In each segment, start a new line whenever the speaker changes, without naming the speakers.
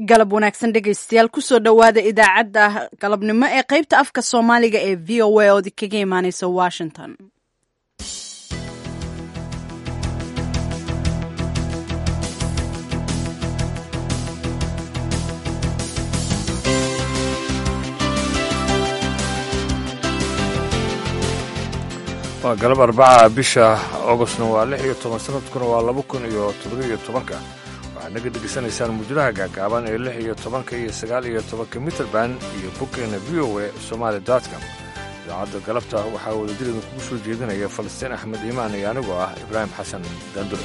galab wanaagsan dhegaystayaal kusoo dhowaada idaacadda galabnimo ee qaybta afka soomaaliga ee v o a ood kaga imaaneysa washington
waa galab arbaca bisha augustna waa lix iyo toban sanadkuna waa laba kun iyo toddobiyo tobanka waxaad naga dhegaysanaysaan muujadaha gaagaaban ee lix iyo tobanka iyo sagaal iyo tobanka mitrband iyo boggeena v o a somaali dotcom idaacadda galabta waxaa wadajir idinkugu soo jeedinaya falastiin axmed iimaan iyo anigoo ah ibraahim xasan daandur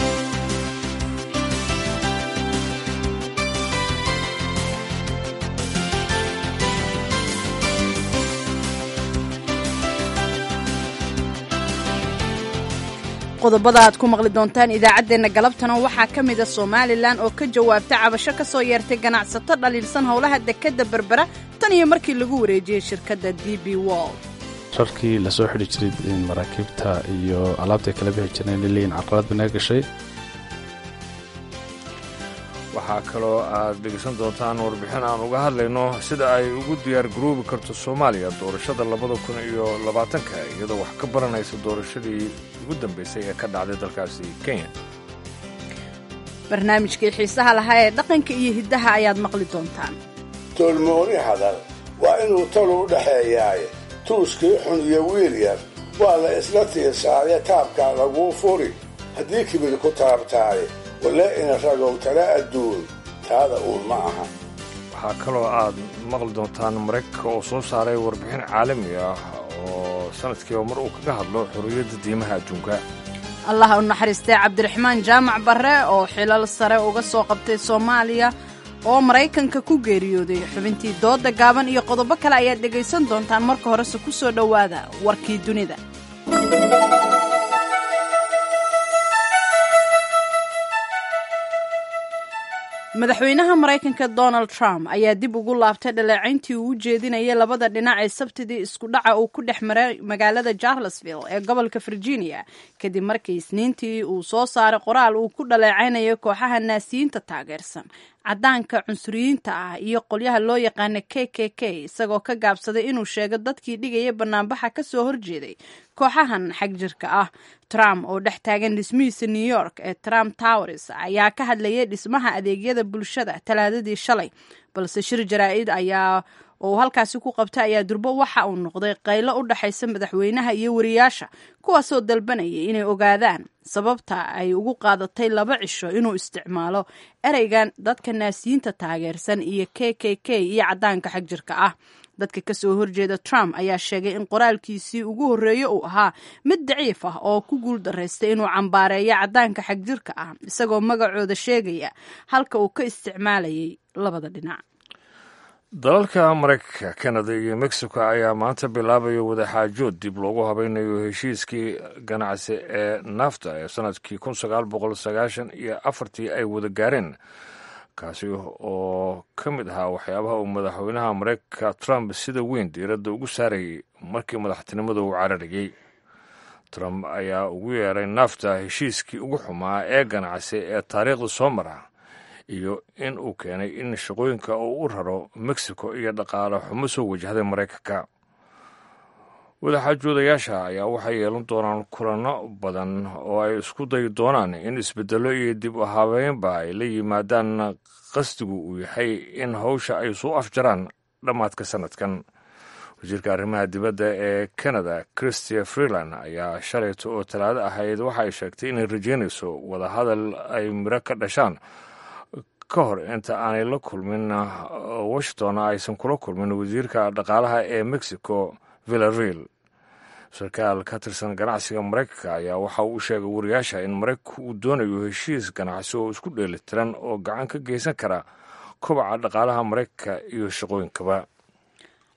qodobada aad ku maqli doontaan idaacaddeenna galabtana waxaa ka mida somalilan oo ka jawaabta cabasho ka soo yeertay ganacsato dhaliilsan howlaha dekedda berbera tan iyo markii lagu wareejiyey shirkadda d b wall
rarkii lasoo xidhi jiray maraakiibta iyo alaabta ay kala bixi jireen liliin carqalad ba naga gashay
waxaa kaloo aad dhegaysan doontaan warbixin aan uga hadlayno sida ay ugu diyaar garoobi karto soomaaliya doorashada labada kun iyo labaatanka iyadoo wax ka baranaysa doorashadii ugu dambaysay ee ka dhacday dalkaasi kenya
barnaamijkii xiisaha lahaa ee dhaqanka iyo hiddaha ayaad maqli doontaan
toolmooni hadal waa inuu tol u dhexeeyaaye tuuskii xun iyo wiil yar waa la isla tiirsaaye taabkaa laguu furi haddii kibir ku taabtaaye wale ina ragow tala adduun taada uun ma aha
waxaa kaloo aad maqli doontaan maraykanka oo soo saaray warbixin caalami ah oo sanadkiiba mar uu kaga hadlo xorriyadda diimaha adduunka
allah u naxariistay cabdiraxmaan jaamac barre oo xilal sare uga soo qabtay soomaaliya oo maraykanka ku geeriyooday xubintii doodda gaaban iyo qodobo kale ayaad dhegaysan doontaan marka horese ku soo dhowaada warkii dunida madaxweynaha maraykanka donald trump ayaa dib ugu laabtay dhaleecayntii uu u jeedinayay labada dhinac ee sabtidii isku dhaca uu ku dhex maray magaalada charlesville ee gobolka virginia kadib markii isniintii uu soo saaray qoraal uu ku dhaleecaynayo kooxaha naasiyiinta taageersan caddaanka cunsuriyiinta ah iyo qolyaha loo yaqaana k k k isagoo ka gaabsaday inuu sheego dadkii dhigaya banaanbaxa ka soo horjeeday kooxahan xag jirka ah trump oo dhex taagan dhismihiisa new york ee trump towers ayaa ka hadlayay dhismaha adeegyada bulshada talaadadii shalay balse shir jaraa-id ayaa oo halkaasi ku qabta ayaa durbo waxa uu noqday qaylo u dhexaysa madaxweynaha iyo wariyaasha kuwaasoo dalbanayay inay ogaadaan sababta ay ugu qaadatay laba cisho inuu isticmaalo ereygan dadka naasiyiinta taageersan iyo k k k iyo caddaanka xag jirka ah dadka kasoo horjeeda trump ayaa sheegay in qoraalkiisii ugu horreeye uu ahaa mid daciif ah oo ku guul daraystay inuu cambaareeyo caddaanka xag jirka ah isagoo magacooda sheegaya halka uu ka isticmaalayay labada dhinac
dalalka maraykanka kanada iyo mexico ayaa maanta bilaabaya wadaxaajood dib loogu habaynayo heshiiskii ganacsi ee nafta ee sanadkii kun sagaal boqol sagaashan iyo afartii ay wada gaareen kaasi oo ka mid ahaa waxyaabaha uu madaxweynaha maraykanka trump sida weyn diiradda ugu saarayay markii madaxtinimada uu cararayey trump ayaa ugu yeeray nafta heshiiskii ugu xumaa ee ganacsi ee taariikhda soo mara iyo in uu keenay in shaqooyinka uu u raro mexico iyo dhaqaale xumo soo wajahday maraykanka wadaxaajoodayaasha ayaa waxay yeelan doonaan kulanno badan oo ay isku dayi doonaan in isbeddello iyo dib u habeynba ay la yimaadaan qasdigu uu yahay in hawsha ay soo afjaraan dhammaadka sanadkan wasiirka arrimaha dibadda ee canada christia freeland ayaa shalayta oo talaado ahayd waxa ay sheegtay inay rajeynayso wadahadal ay miro ka dhashaan ka hor inta aanay la kulmin washington aysan kula kulmin wasiirka dhaqaalaha ee mexico villareal sarkaal ka tirsan ganacsiga maraykanka ayaa waxa uu u sheegay wariyaasha in maraykanku uu doonayo heshiis ganacsi oo isku dheelitiran oo gacan ka geysan kara kobaca dhaqaalaha maraykanka iyo shaqooyinkaba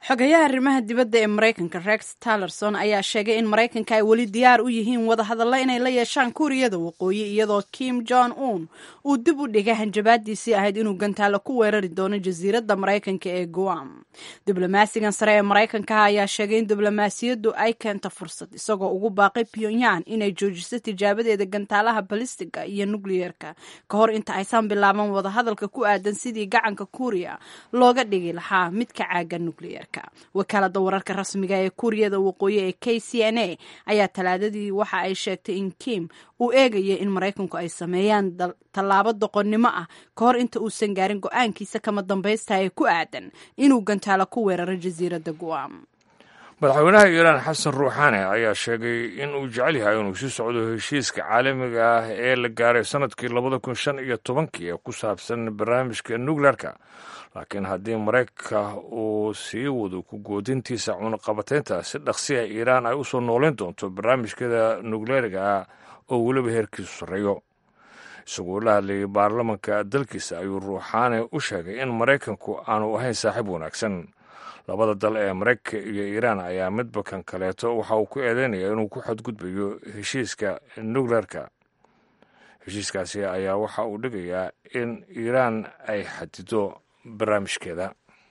xogayaha arrimaha dibadda ee maraykanka rex tallerson ayaa sheegay in maraykanka ay weli diyaar u yihiin wadahadallo inay la yeeshaan kuuriyada waqooyi iyadoo kim jong un uu dib u dhigay hanjabaadiisii ahayd inuu gantaalo ku weerari doono jasiiradda maraykanka ee guam diblomaasigan sare ee maraykanka ayaa sheegay in diblomaasiyaddu ay keento fursad isagoo ugu baaqay pyongyang inay joojiso tijaabadeeda gantaalaha balistiga iyo nukliyeerka ka hor inta aysan bilaaban wadahadalka ku aadan sidii gacanka kuuriya looga dhigi lahaa midka caaga nukliyeerka wakaalada wararka rasmiga ee kuuriyada waqooyi ee k c n a ayaa talaadadii waxa ay sheegtay in kim uu eegaya in maraykanku ay sameeyaan tallaabo doqonnimo ah ka hor inta uusan gaarin go-aankiisa kama dambaysta ee ku aadan inuu gantaalo ku weeraro jasiiradda guam
madaxweynaha iiraan xasan ruuxaane ayaa sheegay in uu jecel yahay inuu sii socdo heshiiska caalamiga ah ee la gaaray sanadkii labada kun shan iyo tobankii ee ku saabsan barnaamijka nukleerka laakiin haddii maraykanka uu sii wado ku goodintiisa cunaqabataynta si dhaqsiya iiraan ay u soo nooleyn doonto barnaamijkeeda nukleeriga ah oo weliba heerkiisu sarreeyo isagoo la hadlayay baarlamanka dalkiisa ayuu ruuxaane u sheegay in maraykanku aanu ahayn saaxiib wanaagsan labada dal ee maraykanka iyo iiraan ayaa midba kan kaleeto waxa uu ku eedeynaya inuu ku xadgudbayo heshiiska nukleerka heshiiskaasi ayaa waxa uu dhigayaa in iiraan ay xadido barnaamijkeeda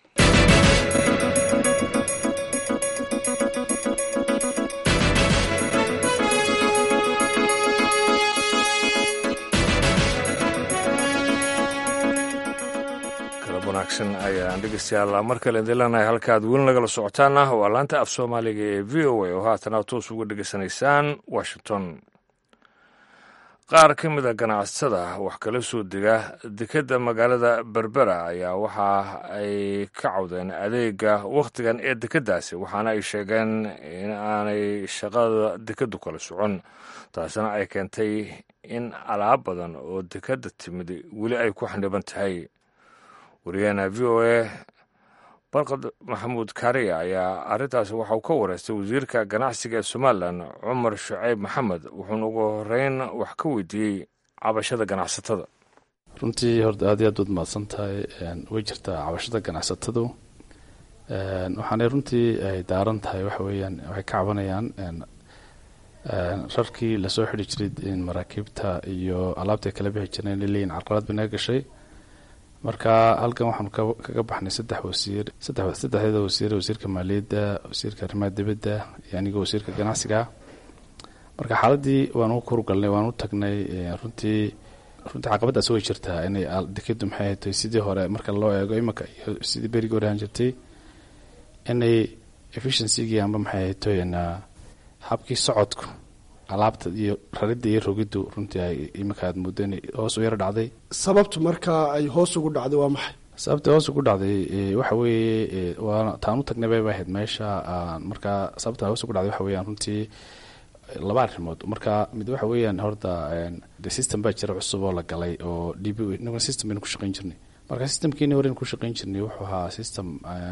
wanaagsan ayaan dhegeystayaal mar kale idin leenahay halkaad weli nagala socotaana waa laanta af soomaaliga ee v o a oo haatan aad toos uga dhegeysanaysaan washington qaar ka mid a ganacsatada wax kala soo dega dekedda magaalada berbera ayaa waxa ay ka cawdeen adeega wakhtigan ee dekeddaasi waxaana ay sheegeen in aanay shaqada dekeddu kala socon taasina ay keentay in alaab badan oo dekedda timid weli ay ku xaniban tahay wariyaheena v o a barkad maxamuud kaariya ayaa arrintaasi waxa uu ka wareystay wasiirka ganacsiga ee somalilan cumar shuceyb maxamed wuxuuna ugu horeyn wax ka weydiiyey cabashada ganacsatada
runtii horta aad iyo aad waad mahadsan tahay way jirtaa cabashada ganacsatadu waxaanay runtii ay daaran tahay waxa weeyaan waxay ka cabanayaan rarkii lasoo xidhi jiray maraakiibta iyo alaabtai kala bixi jireen leeyihin carqalad bay naga gashay marka halkan waxaanu kaga baxnay saddex wasiir saddexdeeda wasiir wasiirka maaliyadda wasiirka arrimaha dibadda iyo aniga wasiirka ganacsiga marka xaaladii waanu kurgalnay waanu tagnay runtii runtii caqabadaas way jirtaa inay dekedu maxay hatay sidii hore marka loo eego imanka iyo sidii berigii hore ahaan jirtay inay efficiency-gii amba maxay haytoy habkii socodku alaabta iyo raridda iyo rogiddu runtii ay iminka aad muddo inay hoos u yaro dhacday
sababtu markaa ay hoos ugu dhacday waa maxay
sababta hoos ugu dhacday waxa weeye waa taan u tagnay bay ahayd meesha markaa sababta hoos ugu dhacday waxa weeyaan runtii laba arrimood marka mid waxa weeyaan horta de system baa jira cusub oo la galay oo d b inaguna system baynu ku shaqayn jirnay marka systemkiini horeynu ku shaqayn jirnay wuxuu ahaa system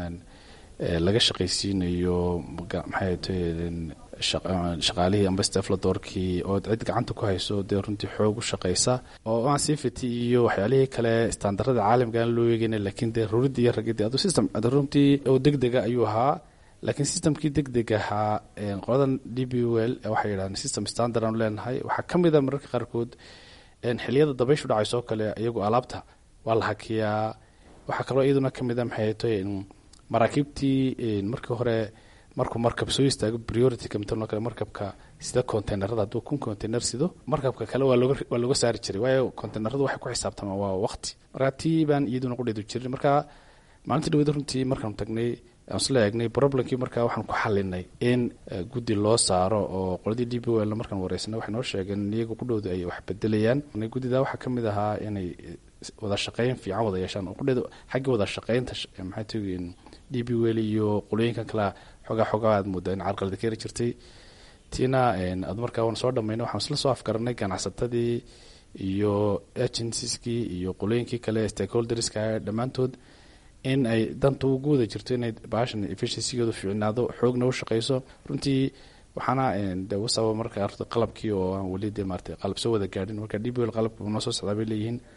laga shaqaysiinayo maxay tahay shaqaalihii amba stefladoorkii oo cid gacanta ku hayso dee runtii xoog u shaqaysa oo aan sifity iyo waxyaalihii kale standarada caalamka aan loo eegeyna laakiin dee ruridii iyo ragidii adu system runtii oo degdega ayuu ahaa laakiin systemkii degdeg ahaa qoladan d b l waxay yidhahdeen system standard aanu leenahay waxaa ka mid a mararka qaarkood xiliyada dabayshu dhacayso oo kale iyagu alaabta waa la hakiyaa waxaa kaloo iyaduna ka mid a maxay tahay maraakiibtii markii hore markuu markab soo istaago priority kamtano kale markabka sida containerada hadduu kun container sido markabka kale waa looga waa looga saari jiray waayo containeradu waxay ku xisaabtamaan waa waqti marka tii baan iyaduna qudheedu jirin marka maalintii dhawada runtii markaanu tagnay aan isla eegnay problemkii markaa waxaan ku xalinay in guddi loo saaro oo qoladii d b l markaan wareysanay waxay noo sheegeen in iyaga qudhooda ay wax bedelayaan guddida waxaa ka mid ahaa inay wada shaqeyn fiican wada yeeshaan oo qudheeda xaggii wada shaqeynta maxay tagin d b wel iyo qolooyinkan kale xoogaa xoogaa aad moodaa in carqalada keeri jirtay tiina ad markaa waan soo dhamayna waxaan isla soo afgaranay ganacsatadii iyo agencieskii iyo qolooyinkii kale stakeholderska dhammaantood in ay danta ugu wada jirto inay baashan efficiencygeedu fiicnaado xoogna u shaqeyso runtii waxaana de wasaba marka qalabkii oo aan weli de maarata qalab soo wada gaadhin marka d b l qalabka noo soo socdaa bay leeyihiin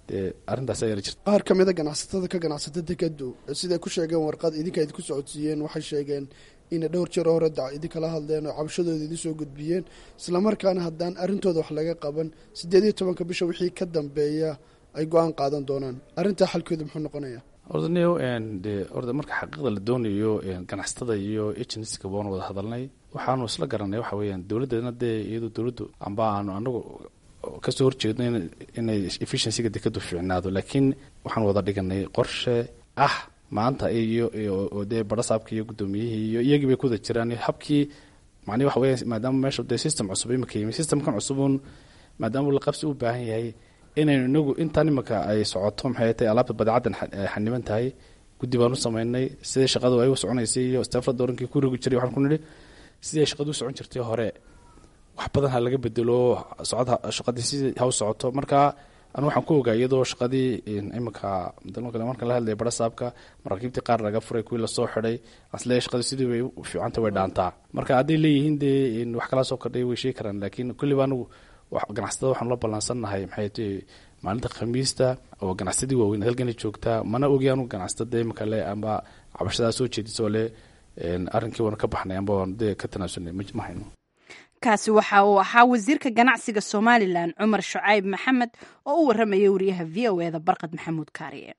dee arrintaas ayaa jirta
qaar ka mida ganacsatada ka ganacsata dekadu siday ku sheegeen warqad idinka idinku socodsiiyeen waxay sheegeen inay dhowr jeer hore dac idinkala hadleen oo cabashadooda idin soo gudbiyeen islamarkaana haddaan arrintooda wax laga qaban siddeed iyo tobanka bisha wixii ka dambeeya ay go-aan qaadan doonaan arrintaa xalkooda muxuu noqonayaa
horta neo de horta marka xaqiiqda la doonayo ganacsatada iyo agencyska waan wada hadalnay waxaanu isla garanay waxa weeyaan dowladdeedna dee iyadoo dowladdu amba aanu anagu kasoo horjeedno inay efficiencyga dekadu fiicnaado laakiin waxaan wada dhiganay qorshe ah maanta iyo dee barasaabka iyo guddoomiyihii iyo iyagii bay kuwada jiraan habkii macnihi waxa weya maadaama meesha dee system cusub imika yimi systemkan cusubun maadaama la qabsi u baahan yahay inaynu inagu intaan imika ay socoto maxay tahay alaabta badeecaddan xaniban tahay guddi baan u sameynay sidai shaqadu ay u soconaysay iyo stafla doorankii ku rogi jiray waxaan ku nidhi sidii ay shaqadu u socon jirtay hore wax badan ha laga bedelo socod shaqadii si ha u socoto marka anu waxaan ku ogaa iyadoo shaqadii iminka marka la hadlaya barasaabka maraakiibtii qaar laga furay kuwii lasoo xiday asle shaqadii sidii way fiicanta way dhaantaa marka hadday leeyihiin dee wax kalaa soo kordhay way sheegi karaan laakiin kulliba anigu ganacsatada waxaanu la ballansannahay maxay tahay maalinta khamiista oo ganacsadii waaweyn halkana joogtaa mana ogi anu ganacsatada imika le amba cabashadaa soo jeedisoo le arrinkii waanu ka baxnay amba waanu dee ka tanaasulnay ma hayno
kaasi waxa uu ahaa wasiirka ganacsiga somalilan cumar shucayb maxamed oo u warramaya wariyaha v o eda barqad maxamuud kaariye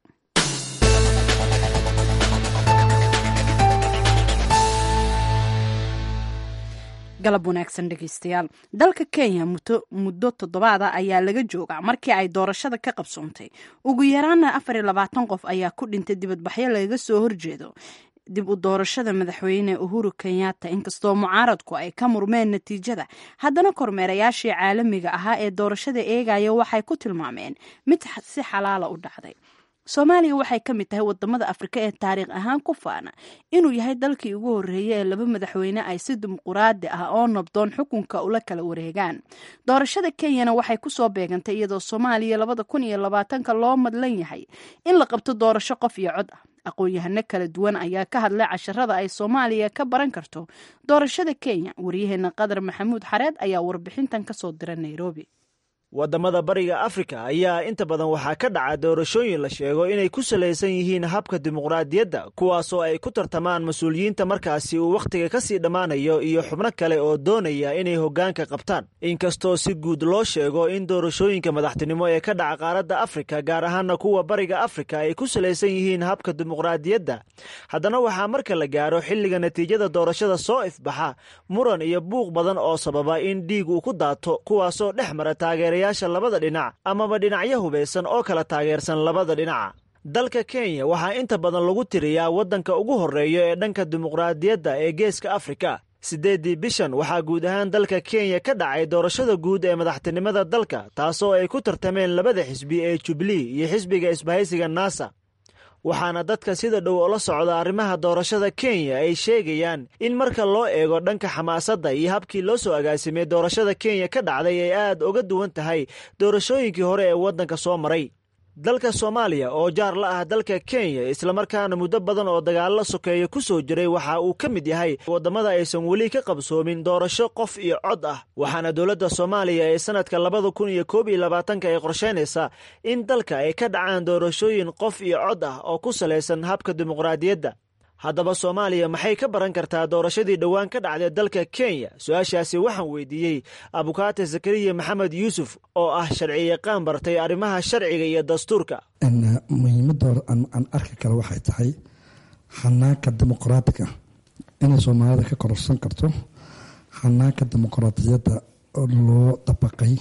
galab wanaagsan dhegeystayaal dalka kenya muddo toddobaada ayaa laga joogaa markii ay doorashada ka qabsoontay ugu yaraana afar iyo labaatan qof ayaa ku dhintay dibadbaxyo lagaga soo horjeedo dib u doorashada madaxweyne uhuru kenyatta inkastoo mucaaradku ay ka murmeen natiijada haddana kormeerayaashii caalamiga ahaa ee doorashada eegaya waxay ku tilmaameen mid si xalaala u dhacday soomaaliya waxay ka mid tahay wadamada afrika ee taariikh ahaan ku faana inuu yahay dalkii ugu horreeyay ee laba madaxweyne ay si dimuquraadi ah oo nabdoon xukunka ula kala wareegaan doorashada kenyana waxay kusoo beegantay iyadoo soomaaliya labada kun iyo labaatanka loo madlan yahay in la qabto doorasho qof iyo cod ah aqoon-yahano kala duwan ayaa ka hadlay casharada ay soomaaliya ka baran karto doorashada kenya waryaheena qadar maxamuud xareed ayaa warbixintan kasoo dira nairobi
waddamada bariga afrika ayaa inta badan waxaa ka dhaca doorashooyin la sheego inay ku salaysan yihiin habka dimuqraadiyadda kuwaasoo ay ku tartamaan mas-uuliyiinta markaasi uu wakhtiga ka sii dhammaanayo iyo xubno kale oo doonaya inay hoggaanka qabtaan inkastoo si guud loo sheego in doorashooyinka madaxtinimo ee ka dhaca qaaradda afrika gaar ahaana kuwa bariga afrika ay ku salaysan yihiin habka dimuqraadiyadda haddana waxaa marka la gaaro xilliga natiijada doorashada soo ifbaxa muran iyo buuq badan oo sababa in dhiig uu ku daato kuwaasoo dhex mara taageera yaasha labada dhinac amaba dhinacyo hubaysan oo kala taageersan labada dhinaca dalka kenya waxaa inta badan lagu tiriyaa waddanka ugu horreeya ee dhanka dimuqraadiyadda ee geeska afrika siddeeddii bishan waxaa guud ahaan dalka kenya ka dhacay doorashada guud ee madaxtinimada dalka taasoo ay ku tartameen labada xisbi ee jubilee iyo xisbiga isbahaysiga nasa waxaana dadka sida dhow ola socda arrimaha doorashada kenya ay sheegayaan in marka loo eego dhanka xamaasadda iyo habkii loo soo agaasimay doorashada kenya ka dhacday ay aad uga duwan tahay doorashooyinkii hore ee waddanka soo maray dalka soomaaliya oo jaar la ah dalka kenya islamarkaana muddo badan oo dagaallo sokeeya ku soo jiray waxa uu ka mid yahay waddamada aysan weli ka qabsoomin doorasho qof iyo cod ah waxaana dowladda soomaaliya ee sanadka labada kun iyo koob iyo labaatanka ay qorsheynaysaa in dalka ay ka dhacaan doorashooyin qof iyo cod ah oo ku salaysan habka dimuqraadiyadda haddaba soomaaliya maxay ka baran kartaa doorashadii dhowaan ka dhacday dalka kenya su-aashaasi waxaan weydiiyey abukaate zakariya maxamed yuusuf oo ah sharciyaqaan bartay arrimaha sharciga iyo dastuurka
muhiimadda aan arki kale waxay tahay xanaanka dimuqraatiga inay soomaalida ka kororsan karto xanaanka dimuqraadiyadda loo dabaqay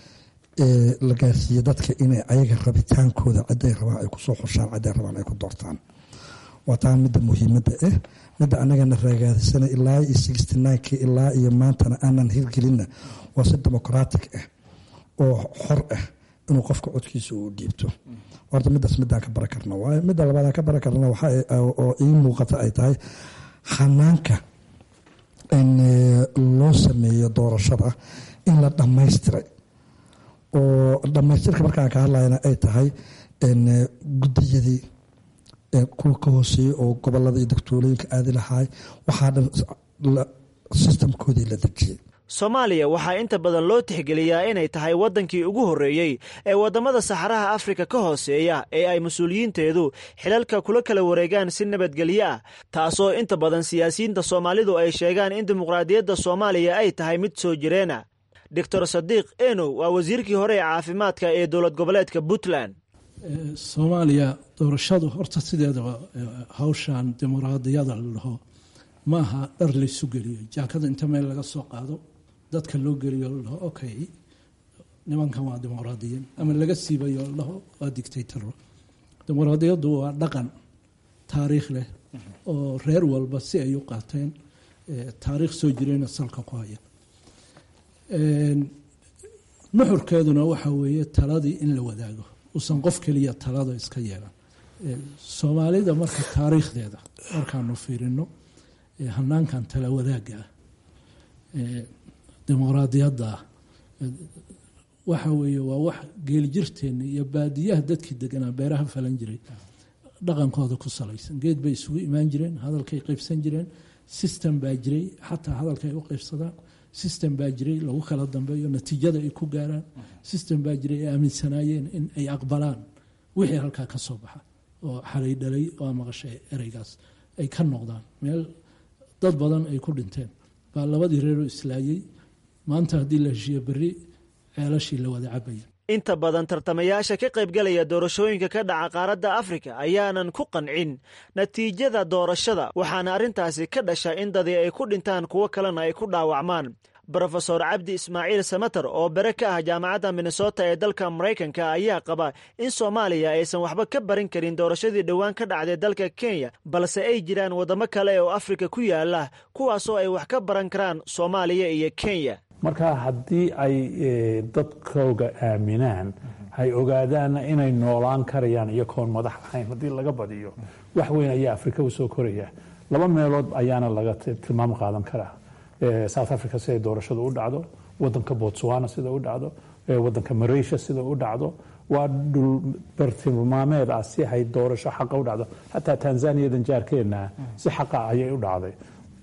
ee la gaarsiiyey dadka inay ayaga rabitaankooda ciday rabaan ay kusoo xushaan ciday rabaan ay ku doortaan waa taa midda muhiimadda ah midda anagana raagaadisana ilaa iyo sixty nineki ilaa iyo maantana aanan hirgelinna waa si demoqraatic ah oo xor ah inuu qofka codkiisa uu dhiibto horta midaas midaan ka bara karna waayo midda labaadaan ka bara karna oo ii muuqata ay tahay xanaanka loo sameeyo doorashada in la dhammaystiray oo dhammaystirka markaan ka hadlayna ay tahay gudiyadii kuwa ka hooseeyey oo gobolada iyo dagtoolooyinka aadi lahaay waxaa dhan sistamkoodii la dejiyey
soomaaliya waxaa inta badan loo tixgeliyaa inay tahay waddankii ugu horreeyey ee waddamada saxaraha afrika ka hooseeya ee ay mas-uuliyiinteedu xilalka kula kala wareegaan si nabadgelyo ah taasoo inta badan siyaasiyiinta soomaalidu ay sheegaan in dimuqraadiyadda soomaaliya ay tahay mid soo jireena doctor sadiiq enow waa wasiirkii hore ee caafimaadka ee dowlad goboleedka puntland
soomaaliya doorashadu horta sideedaba hawshan dimuqraadiyada la dhaho maaha dhar laysu geliyo jaakada inta meel laga soo qaado dadka loo geliyo la dhaho okay nimankan waa dimuqraadiyiin ama laga siibayo la dhaho waa dictataro dimuqraadiyaddu waa dhaqan taariikh leh oo reer walba si ay u qaateen taariikh soo jirayna salka ku haya nuxurkeeduna waxa weeye taladii in la wadaago uusan qof keliya talada iska yeelan soomaalida marka taariikhdeeda markaanu fiirino hanaankan tala wadaagga ah dimuqraadiyadda ah waxa weeye waa wax geeljirteena iyo baadiyaha dadkii deganaa beeraha falan jiray dhaqankooda ku salaysan geed bay isugu imaan jireen hadalkay qaybsan jireen system baa jiray xataa hadalkaay u qaybsadaan system baa jiray lagu kala dambeeyo natiijada ay ku gaaraan system baa jiray ay aaminsanaayeen in ay aqbalaan wixii halkaa ka soo baxa oo xalay dhalay oo maqashay ereygaas ay ka noqdaan meel dad badan ay ku dhinteen baa labadii reeroo islaayey maanta haddii la heshiiyo berri ceelashii la wada cabaya
inta badan tartamayaasha ka qaybgalaya doorashooyinka ka dhaca qaaradda afrika ayaanan ku qancin natiijada doorashada waxaana arrintaasi ka dhasha in dadii ay ku dhintaan kuwo kalena ay ku dhaawacmaan brofesor cabdi ismaaciil samater oo bere ka ah jaamacadda minnesota ee dalka maraykanka ayaa qaba in soomaaliya aysan waxba ka barin karin doorashadii dhowaan ka dhacday dalka kenya balse ay jiraan waddamo kale oo afrika ku yaala kuwaasoo ay wax ka baran karaan soomaaliya iyo kenya
marka haddii ay dadkooga aaminaan hay ogaadaanna inay noolaan karayaan iyagoon madax ahayn haddii laga badiyo wax weyn ayaa afrika usoo koraya laba meelood ayaana laga tilmaam qaadan karaa south africa siday doorashadu u dhacdo wadanka botswana sida u dhacdo wadanka malaysia sida u dhacdo waa dhul bartilmaameed ah si hay doorasho xaqa u dhacdo xataa tanzaniyadan jaarkeenna si xaqa ayay u dhacday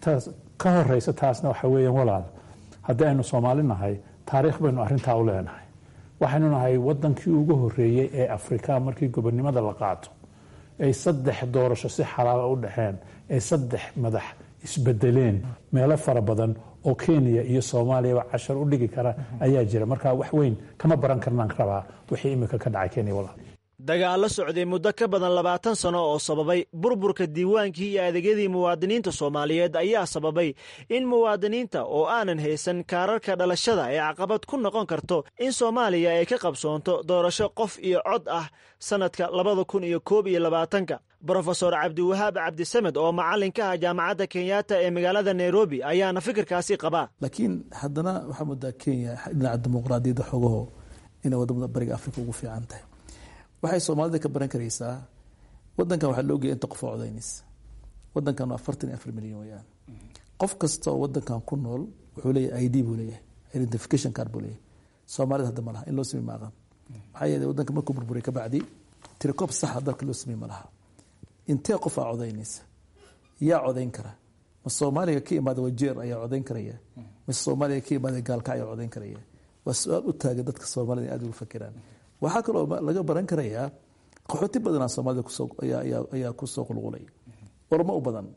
ka horeysa taasna waxa weeyaan walaal haddii aynu soomaali nahay taariikh baynu arrintaa u leenahay waxaynu nahay wadankii ugu horeeyey ee afrika markii gobonimada la qaato ay saddex doorasho si xalaala u dhexeen ay saddex madax isbedeleen meelo fara badan oo kenya iyo soomaaliyaba cashar u dhigi kara ayaa jira marka wax weyn kama baran karnaan rabaa wixii imika ka dhacay kenya walaal
dagaallo socday muddo ka badan labaatan sano oo sababay burburka diiwaankii iyo adeegyadii muwaadiniinta soomaaliyeed ayaa sababay in muwaadiniinta oo aanan haysan kaararka dhalashada ay caqabad ku noqon karto in soomaaliya ay ka qabsoonto doorasho qof iyo cod ah sannadka labada kun iyo koob iyo labaatanka brofesor cabdiwahaab cabdisamed oo macallin ka ah jaamacadda kenyatta ee magaalada nairobi ayaana fikirkaasi qabaa
laakiin haddana waxaa moodaa kenya dhinaca dimuqraadiyadda xogaho inay wadamada bariga afrika ugu fiican tahay waxay soomaalida ka baran karaysaa wadankan waxaa loo geeya inta qof oo codaynaysa wadankan waa afartan iyo afar milyan weyaan qof kasta oo wadankan ku nool wuxuu leeyahay i d buu leeyahay identification card buu leeyahay soomaalida hadda ma laha in loo samey ma aqan maxaa yeelay wadanka markuu burburay ka bacdi tirikoob saxa dalka loo samey ma laha intee qof aa codaynaysa yaa codayn kara ma soomaaliga ka imaada wajeer ayaa codayn karaya mise soomaaliga ka imaada gaalka ayaa codayn karaya waa su-aal u taagan dadka soomaalida in aad ugu fakiraan waxaa kaloo laga baran karayaa qaxooti badanaa soomaalida ayaa kusoo qulqulay oromo u badan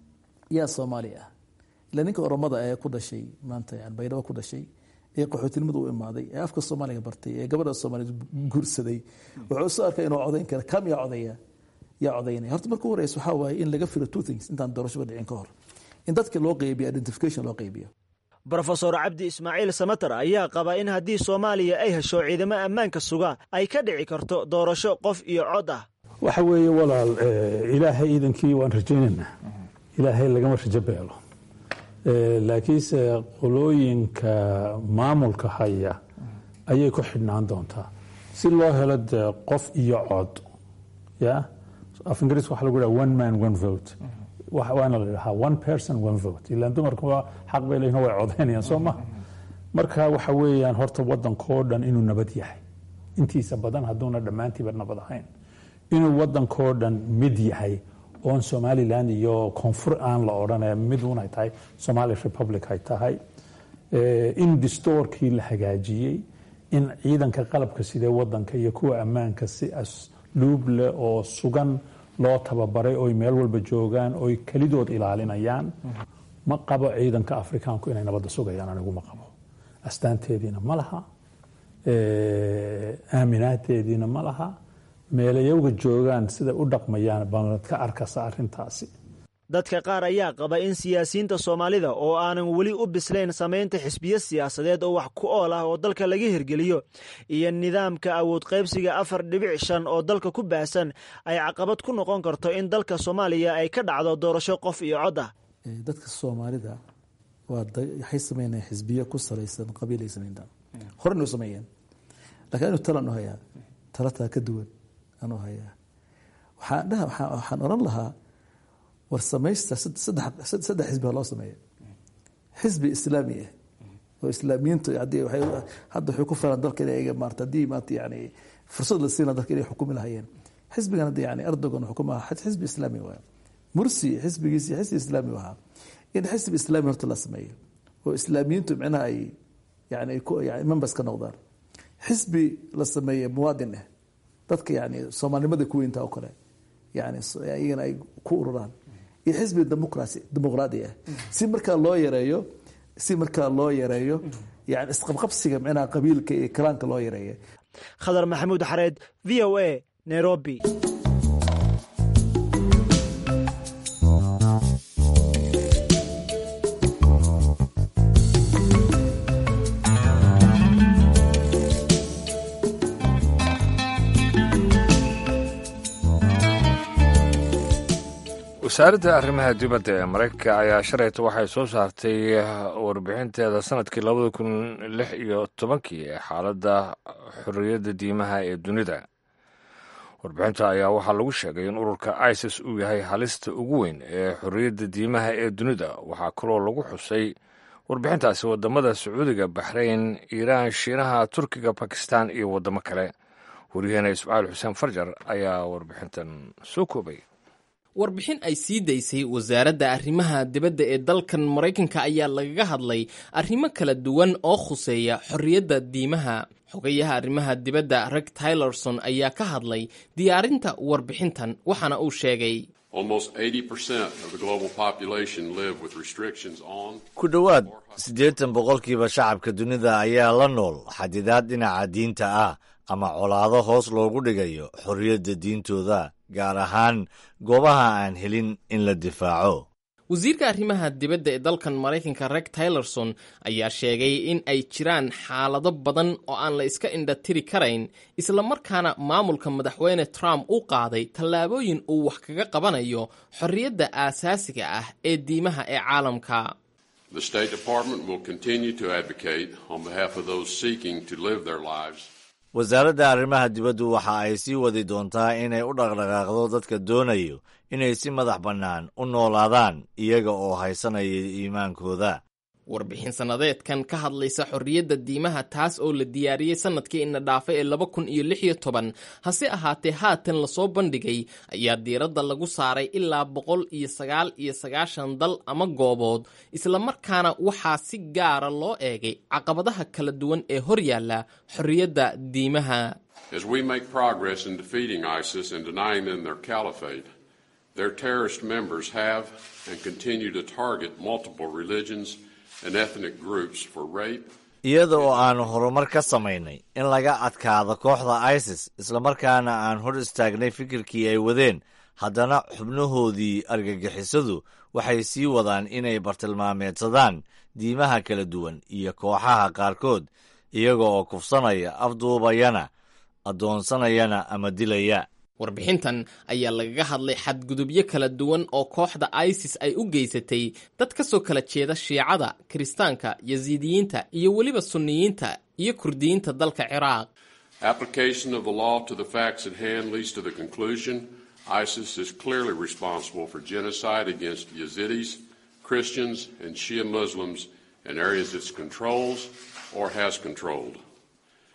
yaa soomaali ah ila ninka oromada ee ku dhashay maanta yani baydhabo ku dhashay ee qaxootinimada u imaaday ee afka soomaaliga bartay ee gabadha soomaaliyed guursaday wuxuu soo arkay inuu codayn kara kam yaa codaya yaa codaynaya horta marka horeysa waxaa waaye in laga filo two things intaan doorashaba dhicin ka hor in dadka loo qeybiyo identification loo qeybiyo
brofesor cabdi ismaaciil samater ayaa qaba in haddii soomaaliya ay hesho ciidamo ammaanka suga ay ka dhici karto doorasho qof iyo cod ah
waxa weeye walaal ilaahay iidankii waan rajaynaynaa ilaahay lagama rajo beelo laakiinse qolooyinka maamulka haya ayay ku xidhnaan doontaa si loo helo dee qof iyo cod ya af ingiriiska waxa lagu dhaha one man one vote waana la dhahaa one person one vote ilaan dumarkuba xaq bay leeyihin way codaynayaan soo maha marka waxa weeyaan horta wadankoo dhan inuu nabad yahay intiisa badan hadduuna dhammaantiiba nabad ahayn inuu wadankoo dhan mid yahay oon somalilan iyo koonfur aan la odhanaya mid unay tahay somali republic ay tahay in distoorkii la hagaajiyey in ciidanka qalabka sidee wadanka iyo kuwa ammaanka si asluub leh oo sugan loo tababaray oy meel walba joogaan oy kelidood ilaalinayaan ma qabo ciidanka afrikaanku inay nabadda sugayaan anigu ma qabo astaanteediina ma laha aaminaadeediina ma laha meelayowga joogaan siday u dhaqmayaan baad ka arkasa arrintaasi
dadka qaar ayaa qaba in siyaasiyiinta soomaalida oo aanan weli u bislayn samaynta xisbiyo siyaasadeed oo wax ku ool ah oo dalka laga hirgeliyo iyo nidaamka awood qaybsiga afar dhibic shan oo dalka ku baahsan ay caqabad ku noqon karto in dalka soomaaliya ay ka dhacdo doorasho qof iyo cod ah
dadka soomaalida waxay sameynayaan xisbiyo ku salaysan qabiilay sameyntaan horena u sameeyeen lakiin anu talan u hayaa talataa ka duwan anuu hayaa waxaan dhaha waxaan oran lahaa war samaysta saddex xisbi ha loo sameeya xisbi islaami ah oo islaamiyiintu hadda waxay ku filan dalka inay maarta haddii maanta yani fursad la siina dalka inay xukumi lahayeen xisbigan hadda yani erdogan xukuma xisbi islaami waaya mursi xisbigiisi xisbi islaami ahaa in xisbi islaami horta la sameeyo oo islaamiyiintu micnaha ay yani members ka noqdaan xisbi la sameeye muwaadin ah dadka yani soomaalinimada ku weynta oo kale yani iyagana ay ku ururaan iyo xisbi demoqrasi dimuqraadi ah si markaa loo yareeyo si markaa loo yareeyo yani isqabqabsiga micnaha qabiilka iyo kalaanka loo yareeya
khadar maxamuud xareed v o a nairobi
wasaaradda arrimaha dibadda ee maraykanka ayaa shalayta waxay soo saartay warbixinteeda sanadkii labada kun lix iyo tobankii ee xaaladda xorriyadda diimaha ee dunida warbixinta ayaa waxaa lagu sheegay in ururka isis uu yahay halista ugu weyn ee xorriyadda diimaha ee dunida waxaa kaloo lagu xusay warbixintaasi waddamada sacuudiga baxrayn iiraan shiinaha turkiga bakistan iyo waddamo kale waryaheena ismaaciil xuseen farjar ayaa warbixintan soo koobay
warbixin ay sii daysay wasaaradda arrimaha dibadda ee dalkan maraykanka ayaa lagaga hadlay arrimo kala duwan oo khuseeya xorriyadda diimaha xogayaha arrimaha dibadda reg tylerson ayaa ka hadlay diyaarinta warbixintan waxaana uu sheegay
ku dhowaad siddeetan boqolkiiba shacabka dunida ayaa la nool xadidaad dhinaca diinta ah ama colaado hoos loogu dhigayo xorriyadda diintooda gaar ahaan goobaha aan helin in la difaaco
wasiirka arrimaha dibadda ee dalkan maraykanka reg tylerson ayaa sheegay in ay jiraan xaalado badan oo aan la iska indhatiri karayn islamarkaana maamulka madaxweyne trump u qaaday tallaabooyin uu wax kaga qabanayo xorriyadda aasaasiga ah ee diimaha ee caalamka
wasaaradda arrimaha dibaddu waxa ay sii wadi doontaa inay u dhaqdhaqaaqdo dadka doonayo inay si madax bannaan u noolaadaan iyaga oo haysanaya iimaankooda
warbixin sannadeedkan ka hadlaysa xorriyadda diimaha taas oo la diyaariyey sannadkii ina dhaafay ee laba kun iyo lix iyo toban hase ahaatee haatan lasoo bandhigay ayaa diiradda lagu saaray ilaa boqol iyo sagaal iyo sagaashan dal ama goobood islamarkaana waxaa si gaara loo eegay caqabadaha kala duwan ee hor yaalla xorriyadda diimaha
Their terrorist members have and continue to target multiple religions and ethnic groups for rape.
iyada oo aanu horumar ka samaynay in laga adkaado kooxda isis islamarkaana aan hor istaagnay fikirkii ay wadeen haddana xubnahoodii argagixisadu waxay sii wadaan inay bartilmaameedsadaan diimaha kala duwan iyo kooxaha qaarkood iyaga oo kufsanaya afduubayana addoonsanayana ama dilaya
warbixintan ayaa lagaga hadlay xadgudubyo kala duwan oo kooxda isis ay u geysatay dad ka soo kala jeeda shiicada kiristaanka yasiidiyiinta iyo weliba sunniyiinta iyo kurdiyiinta dalka ciraaq
Application of the law to the facts at hand leads to the conclusion ISIS is clearly responsible for genocide against Yazidis, Christians, and Shia Muslims in areas it controls or has controlled.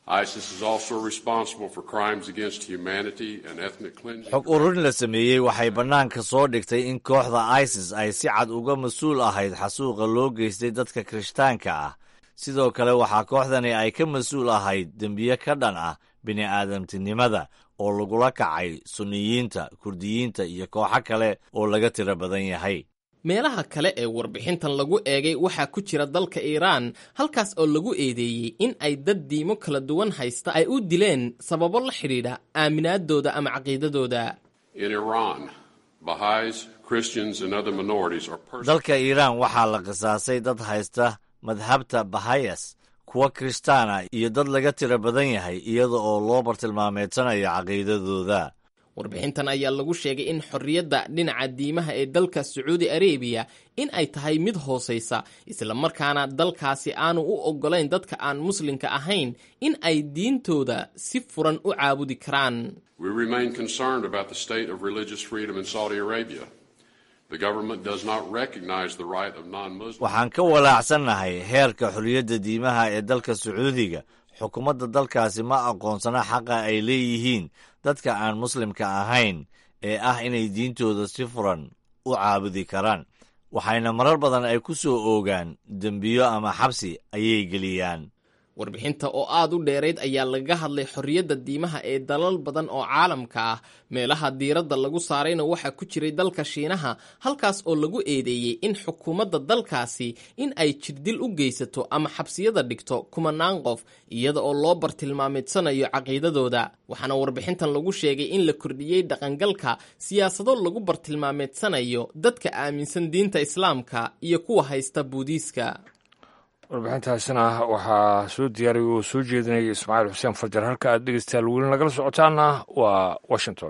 ISIS is also responsible for crimes against humanity and ethnic cleansing.
xog ururin la sameeyey waxay bannaanka soo dhigtay in kooxda isis ay si cad uga mas-uul ahayd xasuuqa loo geystay dadka kirishtaanka ah sidoo kale waxaa kooxdani ay ka mas-uul ahayd dembiye ka dhan ah bini'aadamtinimada oo lagula kacay sunniyiinta kurdiyiinta iyo kooxo kale oo laga tiro badan yahay
meelaha kale ee warbixintan lagu eegay waxaa ku jira dalka iiraan halkaas oo lagu eedeeyey in ay dad diimo kala duwan haysta ay u dileen sababo la xidhiidha aaminaadooda ama caqiidadooda
In Iran, Baha'is, Christians, and other minorities are persecuted.
dalka iiraan waxaa la qisaasay dad haysta madhabta bahayas kuwa kirishtaana iyo dad laga tiro badan yahay iyada oo loo bartilmaameedsanayo caqiidadooda
warbixintan ayaa lagu sheegay in xorriyadda dhinaca diimaha ee dalka sacuudi arabiya in ay tahay mid hoosaysa islamarkaana dalkaasi aanu u oggolayn dadka aan muslimka ahayn in ay diintooda si furan u caabudi karaan
We remain concerned about the state of religious freedom in Saudi Arabia. The government does not recognize the right of non-Muslims.
waxaan ka walaacsannahay heerka xorriyadda diimaha ee dalka sacuudiga xukuumadda dalkaasi ma aqoonsana xaqa ay leeyihiin dadka aan muslimka ahayn ee ah inay diintooda si furan u caabudi karaan waxayna marar badan ay ku soo oogaan dembiyo ama xabsi ayay geliyaan
warbixinta oo aad u dheerayd ayaa lagaga hadlay xorriyadda diimaha ee dalal badan oo caalamka ah meelaha diiradda lagu saarayna waxaa ku jiray dalka shiinaha halkaas oo lagu eedeeyey in xukuumadda dalkaasi in ay jirdil u geysato ama xabsiyada dhigto kumanaan qof iyada oo loo bartilmaameedsanayo caqiidadooda waxaana warbixintan lagu sheegay in la kordhiyey dhaqangalka siyaasado lagu bartilmaameedsanayo dadka aaminsan diinta islaamka iyo kuwa haysta buudiiska
warbixintaasina waxaa soo diyaariyay oo soo jeedinaya ismaaciil xuseen farjar halka aad dhegeystayaal weli nagala socotaana waa washington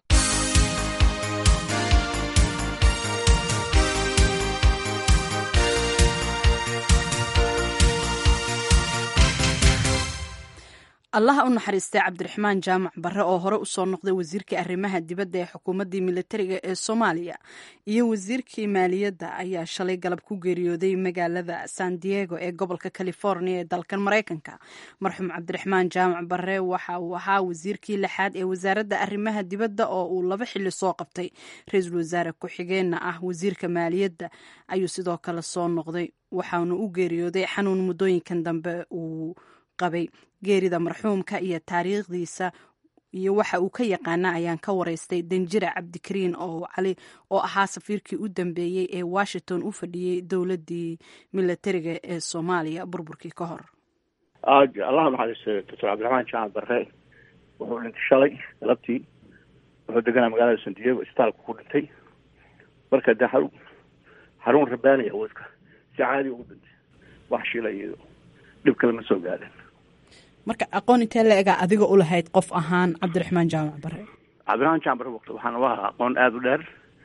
allaha u naxariistay cabdiraxmaan jaamac barre oo hore usoo noqday wasiirkii arrimaha dibadda ee xukuumaddii militariga ee soomaaliya iyo wasiirkii maaliyadda ayaa shalay galab ku geeriyooday magaalada san diego ee gobolka california ee dalkan maraykanka marxuum cabdiraxmaan jaamac barre waxa uu ahaa wasiirkii lixaad ee wasaaradda arrimaha dibadda oo uu laba xili soo qabtay ra-iisul wasaare ku-xigeenna ah wasiirka maaliyadda ayuu sidoo kale soo noqday waxaanu u geeriyooday xanuun muddooyinkan dambe uu qabay geerida marxuumka iyo taariikhdiisa iyo waxa uu ka yaqaana ayaan ka waraystay danjira cabdikariin oo cali oo ahaa safiirkii u dambeeyey ee washington u fadhiyey dowladii milatariga ee soomaaliya burburkii ka hor
allah naxariisto doctor cabdiraxmaan jaamac barre wuxuu dhintay shalay galabtii wuxuu deganaa magaalada san diego isbitaalka ku dhintay marka de xarun xarun rabaaniya uu iska si caadi ugu dhintay wax shila iyo dhib kale ma soo gaadhin
marka aqoon intee la egaa adiga u lahayd qof ahaan cabdiraxmaan jaamac bare
cabdiraxmaan jaamac bare waqti waxaan u ahaa aqoon aada u dheer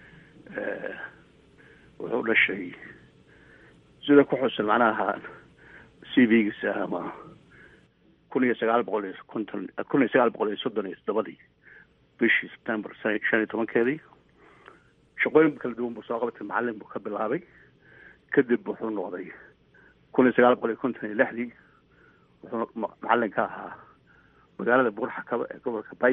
wuxuu dhashay sida ku xusan macnaha c v giisa ama kun iyo sagaal boqol iyo konton kun iyo sagaal boqol iyo soddon iyo toddobadii bishii september san shan iyo tobankeedii shaqooyin kala duwan buu soo qabatay macalin buu ka bilaabay kadib wuxuu noqday kun iyo sagaal boqol iyo konton iyo lixdii wuxuu macalin ka ahaa magaalada buurxakaba ee gobolka bay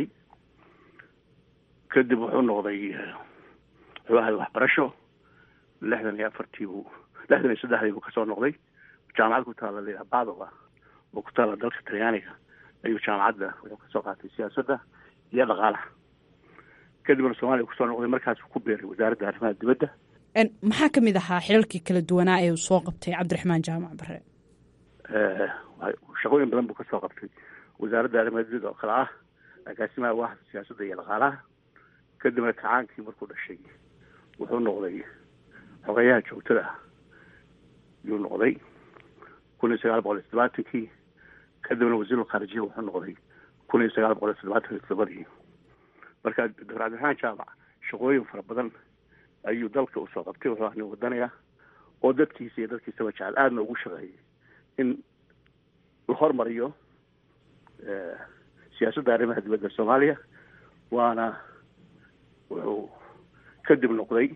kadib wuxuu noqday wuxuu ahay waxbarasho lixdan iyo afartii buu lixdan iyo saddexdii buu kasoo noqday jaamacad ku taala layidhaha badova oo ku taala dalka talyaaniga ayuu jaamacadda wuxuu kasoo qaatay siyaasadda iyo dhaqaalaha kadibna soomaaliya kusoo noqday markaasuu ku beeray wasaaradda arrimaha dibadda
maxaa ka mid ahaa xilalkii kala duwanaa ee uu soo qabtay cabdiraxmaan jaamac bare
shaqooyin badan buu kasoo qabtay wasaaradda arrimaha dibadda oo kale ah agaasimaha waaxda siyaasadda iyo dhaqaalaha kadibna kacaankii markuu dhashay wuxuu noqday xogeyaha joogtada ah yuu noqday kun iyo sagaal boqol iyo toddobaatankii kadibna wasiirul khaarijiya wuxuu noqday kun iyo sagaal boqol iyo toddobaatan iyo toddobadii marka doctor cabdiraxmaan jaamac shaqooyin fara badan ayuu dalka usoo qabtay wuxuu ahnin wadanaya oo dadkiisa iyo dadkiisaba jecel aadna ugu shaqeeyay in la hormariyo siyaasadda arrimaha dibadda soomaaliya waana wuxuu kadib noqday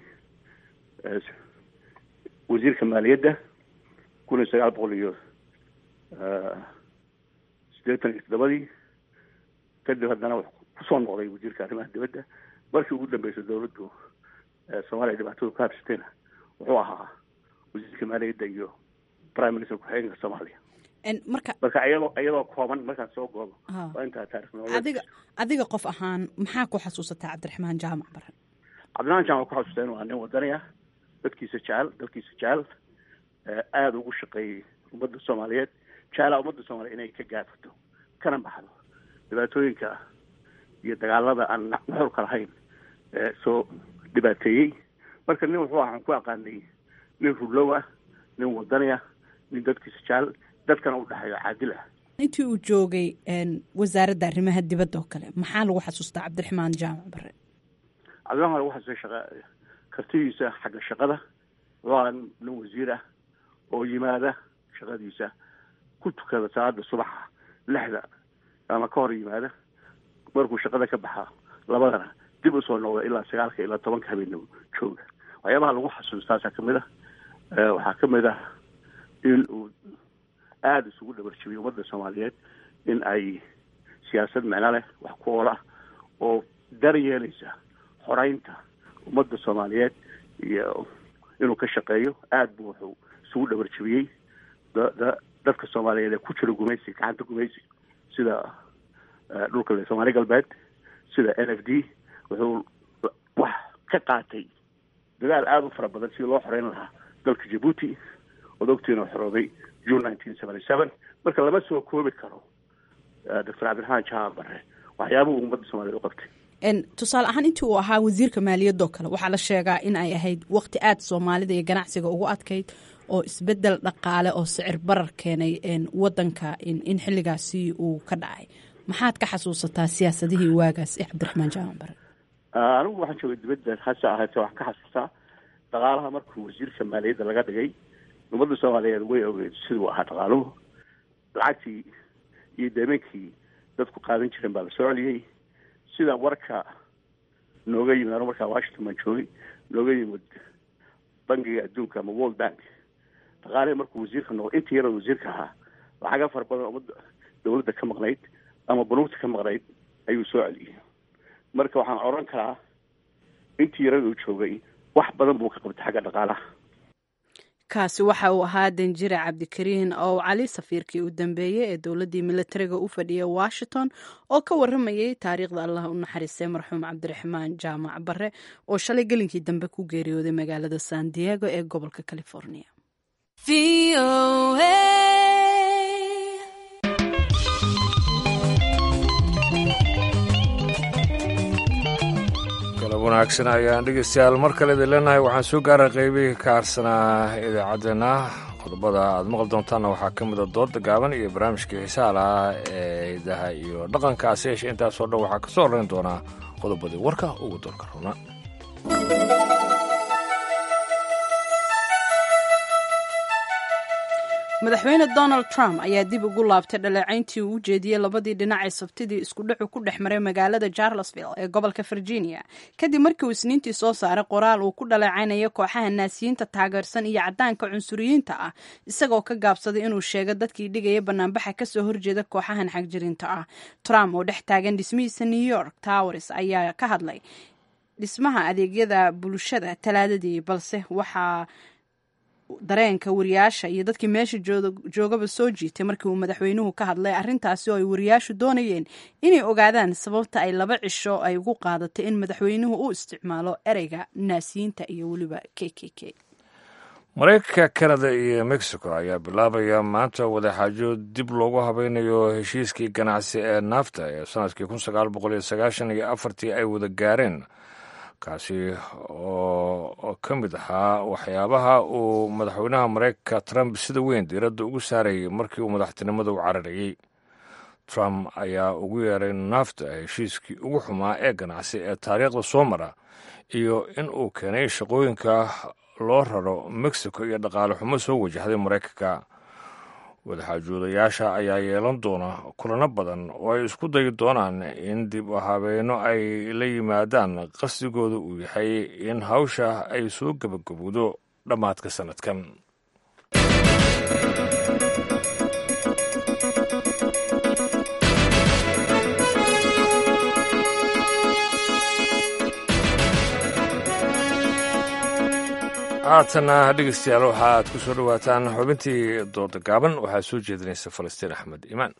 wasiirka maaliyadda kun iyo sagaal boqol iyo siddeetan iyo toddobadii kadib haddana wuxuu kusoo noqday wasiirka arrimaha dibadda markii ugu dambeysay dowladdu soomaaliya dhibaatadu ka habsatayna wuxuu ahaa wasiirka maaliyadda iyo prime minister ku-xigeenka soomaaliya
marka
marka iyadoo iyadoo kooban markaan soo goobo waa intaa taarikh
adiga adiga qof ahaan maxaa ku xasuusataa cabdiraxmaan jaamac baran
cabdiraxmaan jaamac ku xasuustaa inuu aa nin wadani ah dadkiisa jecel dalkiisa jecel aada ugu shaqeeyey ummadda soomaaliyeed jeclaa ummadda soomaaliya inay ka gaafato kana baxdo dhibaatooyinka iyo dagaalada aan nuxurka lahayn soo dhibaateeyey marka nin wuxuu waxaan ku aqaanay nin rullow ah nin wadani ah nin dadkiisa jecel dadkana u dhexeeyo caadil ah
intii uu joogay wasaaradda arrimaha dibadda oo kale maxaa lagu xasuustaa cabdiraxmaan jaamac bare
cabdiraxmaan lagu xasuustay shaqa kartidiisa xagga shaqada wuxuu ahaa nin wasiir ah oo yimaada shaqadiisa ku tukada salaada subaxa lixda ama ka hor yimaada markuu shaqada ka baxa labadana dib usoo noqda ilaa sagaalka ilaa tobanka habeenimo jooga waxyaabaha lagu xasuustaasaa kamid ah waxaa kamid ah in uu aada isugu dhabarjibiyey ummadda soomaaliyeed in ay siyaasad micno leh wax ku oola oo dar yeelaysa xoreynta ummadda soomaaliyeed iyo inuu ka shaqeeyo aada buu wuxuu isugu dhabarjibiyey da dadka soomaaliyeed ee ku jira gumaysi gacanta gumaysi sida dhulka soomaali galbeed sida n f d wuxuu wax ka qaatay dadaal aada u fara badan sidii loo xoreyn lahaa dalka jabuuti ood ogtiina xorooday june nineteen seventy seven marka lama soo koobi karo doctor cabdiraxmaan jaamac bare waxyaabuhu ummadda soomaliyeed u qabtay
tusaale ahaan intii uu ahaa wasiirka maaliyadoo kale waxaa la sheegaa in ay ahayd waqti aada soomaalida iyo ganacsiga ugu adkayd oo isbedel dhaqaale oo sicir barar keenay wadanka in xilligaasi uu ka dhacay maxaad ka xasuusataa siyaasadihii waagaas ee cabdiraxmaan jaamac bare
anigu waxaan joogay dibadda hase ahaatee waxaan ka xasuustaa dhaqaalaha markuu wasiirka maaliyadda laga dhigay ummadda soomaaliyeed way ogeed siduu ahaa dhaqaaluhu lacagtii iyo deemeenkii dadku qaadan jireen baa la soo celiyey sida warka nooga yimid anu markaa washington baan joogay nooga yimid bangiga adduunka ama world bank dhaqaalihii markuu wasiirka noqday intii yaroo wasiirka ahaa lacaga fara badan ummadda dawladda ka maqnayd ama banuugta ka maqnayd ayuu soo celiyey marka waxaan odhan karaa intii yarada uu joogay wax badan buu ka qabtay xagga dhaqaalaha
kaasi waxa uu ahaa danjire cabdikariin oo cali safiirkii u dambeeyey ee dowladdii militariga u fadhiyay washington oo ka waramayay taariikhda allah u naxariistay marxuum cabdiraxmaan jaamac bare oo shalay gelinkii dambe ku geeriyooday magaalada san diego ee gobolka california
galab wanaagsan ayaan dhegeystayaal mar kale idin leenahay waxaan soo gaaray qeybihii ka harsanaa idaacaddeenna qodobada aad maqli doontaanna waxaa ka mida dooda gaaban iyo barnaamijkii xiisaha lahaa ee hidaha iyo dhaqankaasi yeeshe intaasoo dhan waxaa kasoo horreyn doonaa qodobadii warka ugu doorka runa
madaxweyne donald trump ayaa dib ugu laabtay dhaleecayntii uu u jeediyey labadii dhinac ee sabtidii isku dhacu ku dhex maray magaalada charlesville ee gobolka virginia kadib markii uu isniintii soo saaray qoraal uu ku dhaleecaynayo kooxaha naasiyiinta taageersan iyo caddaanka cunsuriyiinta ah isagoo ka gaabsaday inuu sheego dadkii dhigaya banaanbaxa kasoo horjeeda kooxahan xagjirinta ah trump oo dhex taagan dhismihiisa new york towers ayaa ka hadlay dhismaha adeegyada bulshada talaadadii balse waxaa dareenka wariyaasha iyo dadkii meesha joogaba soo jiitay markii uu madaxweynuhu ka hadlay arrintaasi oo ay wariyaashu doonayeen inay ogaadaan sababta ay laba cisho ay ugu qaadatay in madaxweynuhu u isticmaalo ereyga naasiyiinta iyo weliba k k k
maraykanka kanada iyo mexico ayaa bilaabaya maanta wadaxaajo dib loogu habaynayo heshiiskii ganacsi ee naafta ee sanadkii kun sagaal boqol iyo sagaashan iyo afartii ay wada gaareen kaasi oo ka mid ahaa waxyaabaha uu madaxweynaha maraykanka trump sida weyn diiradda ugu saarayay markii uu madaxtinimada u cararayey trump ayaa ugu yeeray naafta heshiiskii ugu xumaa ee ganacsi ee taariikhda soo mara iyo in uu keenay shaqooyinka loo raro mexico iyo dhaqaale xumo soo wajahday maraykanka wadaxaajoodayaasha ayaa yeelan doona kulano badan oo ay isku dayi doonaan in dib u habeeno ay la yimaadaan qasdigooda uu yahay in hawsha ay soo gebagabowdo dhammaadka sannadkan haatana dhegeystayaal waxaad ku soo dhowaataan xubintii dooda gaaban waxaa soo jeedinaysa falastiin axmed imaan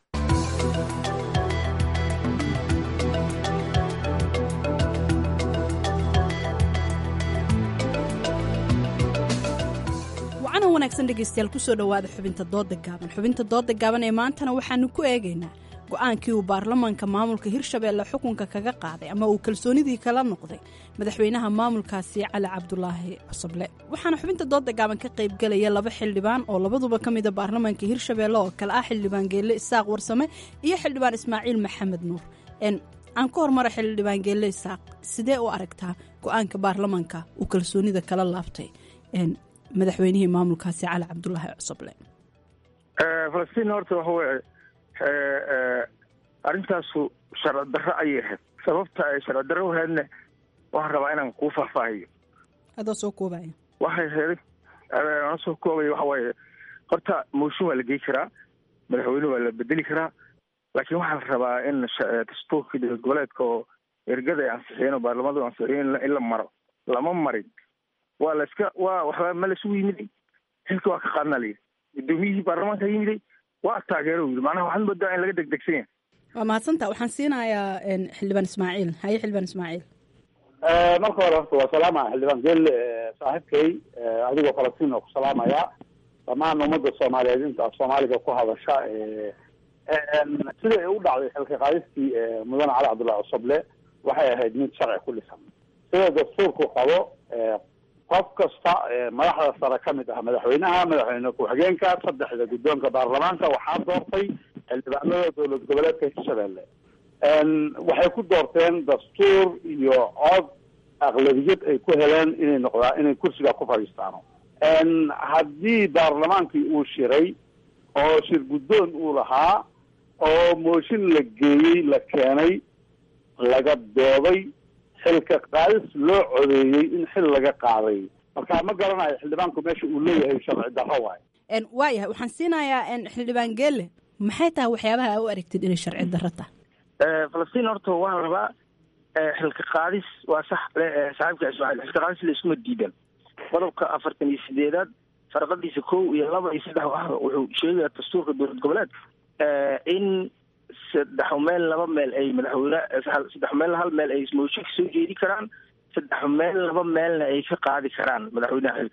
wacana wanaagsan dhegeystayaal kusoo dhowaada xubinta dooda gaaban xubinta dooda gaaban ee maantana waxaanu ku eegaynaa go-aankii uu baarlamaanka maamulka hirshabeelle xukunka kaga qaaday ama uu kalsoonidii kala noqday madaxweynaha maamulkaasi cali cabdulaahi cusuble waxaana xubinta dooda gaaban ka qaybgelaya laba xildhibaan oo labaduba ka mida baarlamaanka hirshabeelle oo kale ah xildhibaan geelle isaaq warsame iyo xildhibaan ismaaciil maxamed nuur aan ka hormara xildhibaan geelle isaaq sidee u aragtaa go-aanka baarlamaanka uu kalsoonida kala laabtay madaxweynihii maamulkaasi cali cabdulaahi cusuble
falastiin horta waxa weye arrintaasu sharci darro ayay ahayd sababta ay sharci darro uhaydna waxaan rabaa inaan kuu faahfaahiyo
adoo soo koobaya
waxay heeday aan soo koobaya waxa waaye horta mooshin waa la gey karaa madaxweyne waa la bedeli karaa laakiin waxaa la rabaa in dastuurka dowlad goboleedka oo ergada ay ansixiyeen oo baarlamadu ansixiyeen in la maro lama marin waa la iska waa waxba ma laisugu yimiday xilka waa ka qaadnaa layidhi gudoomiyihii baarlamaanka yimiday waa taageero yidhi macnaha waxaad moodaa in laga degdegsan yahay
waa mahadsantaa waxaan siinayaa xildhibaan ismaaciil haye xildhibaan ismaaciil
marka hore horta waa salaama xildhibaan gel saaxiibkay adigoo falastiin oo ku salaamaya dhammaan ummadda soomaaliyeed inta af soomaaliga ku hadasha siday u dhacday xilka qaadistii mudane cali cabdullahi cusuble waxay ahayd mid sharci ku dhisan sida dastuurku qabo qof kasta madaxda sare ka mid ah madaxweynaha madaxweyne ku-xigeenka saddexda guddoonka baarlamaanka waxaa doortay xildhibaanada dowlad goboleedka hirshabeelle waxay ku doorteen dastuur iyo cod aqlabiyad ay ku heleen inay noqdaa inay kursiga ku fadhiistaano haddii baarlamaankii uu shiray oo shir guddoon uu lahaa oo mooshin la geeyey la keenay laga dooday xilka qaadis loo codeeyey in xil laga qaaday marka ma garanayo xildhibaanku meesha uu leeyahay sharci darro waayo
waayahay waxaan siinayaa xildhibaan geelle maxay tahay waxyaabaha a u aragtid inay sharci darro tahay
falastiin horta waxaa rabaa xilka qaadis waa sax saaxiibka ismaaciil xilka qaadis la iskuma diidan qodobka afartan iyo sideedaad farqadiisa kow iyo laba iyo saddex ah wuxuu sheegayaa dastuurka dowlad goboleedka in saddex meel laba meel ay madaxweyne saddex meel hal meel ay mooshin ka soo jeedi karaan saddex meel laba meelna ay ka qaadi karaan madaxweynaha xilka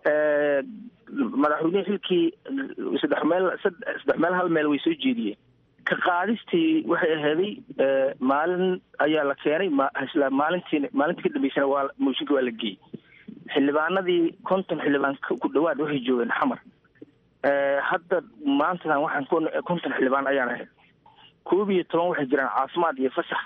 madaxweyneha xilkii saddex meel saddex meel hal meel way soo jeediyeen ka qaadistii waxay ahaaday maalin ayaa la keenay isla maalintii maalintii ka dambeysana waa mooshinka waa la geeyey xildhibaanadii konton xildhibaan ku dhawaad waxay joogeen xamar hadda maantadan waxaan konton xildhibaan ayaan ahay koob iyo toban waxay jiraan caafimaad iyo fasax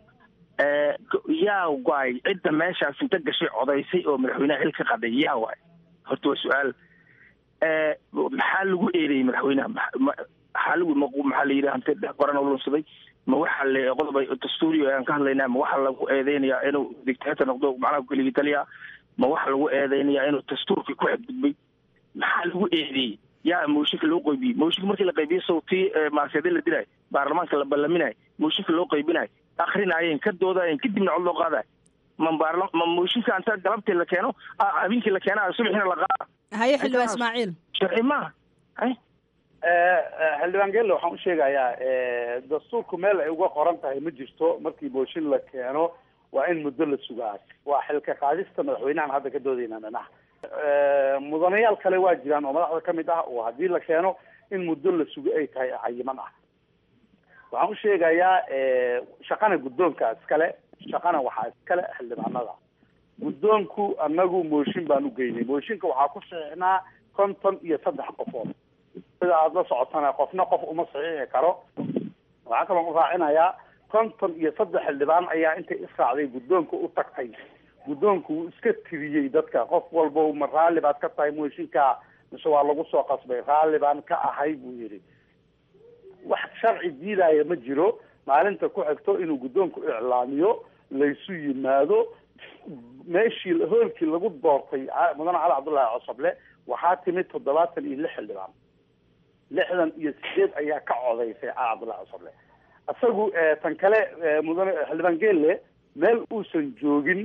yaa waay cidda meeshaas inta gashay codaysay oo madaxweynaha xil ka qaday yaa waay horta waa su-aal maxaa lagu eedeeyey madaxweynaha maxaa lagu maxaa la yidhi hante qoran oo lunsaday ma waxa le qodob dastuuri aan ka hadlaynaa ma waxa lagu eedeynayaa inuu dictator noqdo macnaha keligii taliya ma waxa lagu eedeynayaa inuu dastuurkii ku xadgudbay maxaa lagu eedeeyey yaa mooshinka loo qaybiyey mooshinka markii la qaybiyey sawtii maarseede la dilaayo baarlamaanka la ballaminayo mooshinka loo qaybinayo akrinaayeen ka doodaayeen kadibna cod loo qaadayo ma baarla ma mooshinka anta galabtii la keeno habeenkii la keena subaxina la qaada
haye xildhibaan ismaaciil
sharci maaha
xildhibaan gelle waxaan u sheegayaa dastuurku meel ay uga qoran tahay ma jirto markii mooshin la keeno waa in muddo la sugaa waa xilka qaadista madaxweynahan hadda ka doodayna dhanaha mudanayaal kale waa jiraan oo madaxda kamid ah oo haddii la keeno in muddo la sugo ay tahay cayiman ah waxaan u sheegayaa shaqana guddoonka iskale shaqana waxaa iskale xildhibaanada guddoonku anagu mooshin baan u geynay mooshinka waxaa ku saxiixnaa konton iyo saddex qofood sida aada la socotana qofna qof uma saxiixi karo waxaa kaloo u raacinayaa konton iyo saddex xildhibaan ayaa intay israacday guddoonka u tagtay guddoonku wuu iska tiriyey dadka qof walba ma raalli baad ka tahay mooshinka mise waa lagu soo qasbay raalli baan ka ahay buu yidhi wax sharci diidaya ma jiro maalinta ku xigto inuu guddoonku iclaamiyo laysu yimaado meeshii hoolkii lagu doortay mudane cali cabdullaahi cosoble waxaa timid toddobaatan iyo lix xildhibaan lixdan iyo sideed ayaa ka codaysay cali cabdullahi cosoble isagu tan kale mudane xildhibaan geelle meel uusan joogin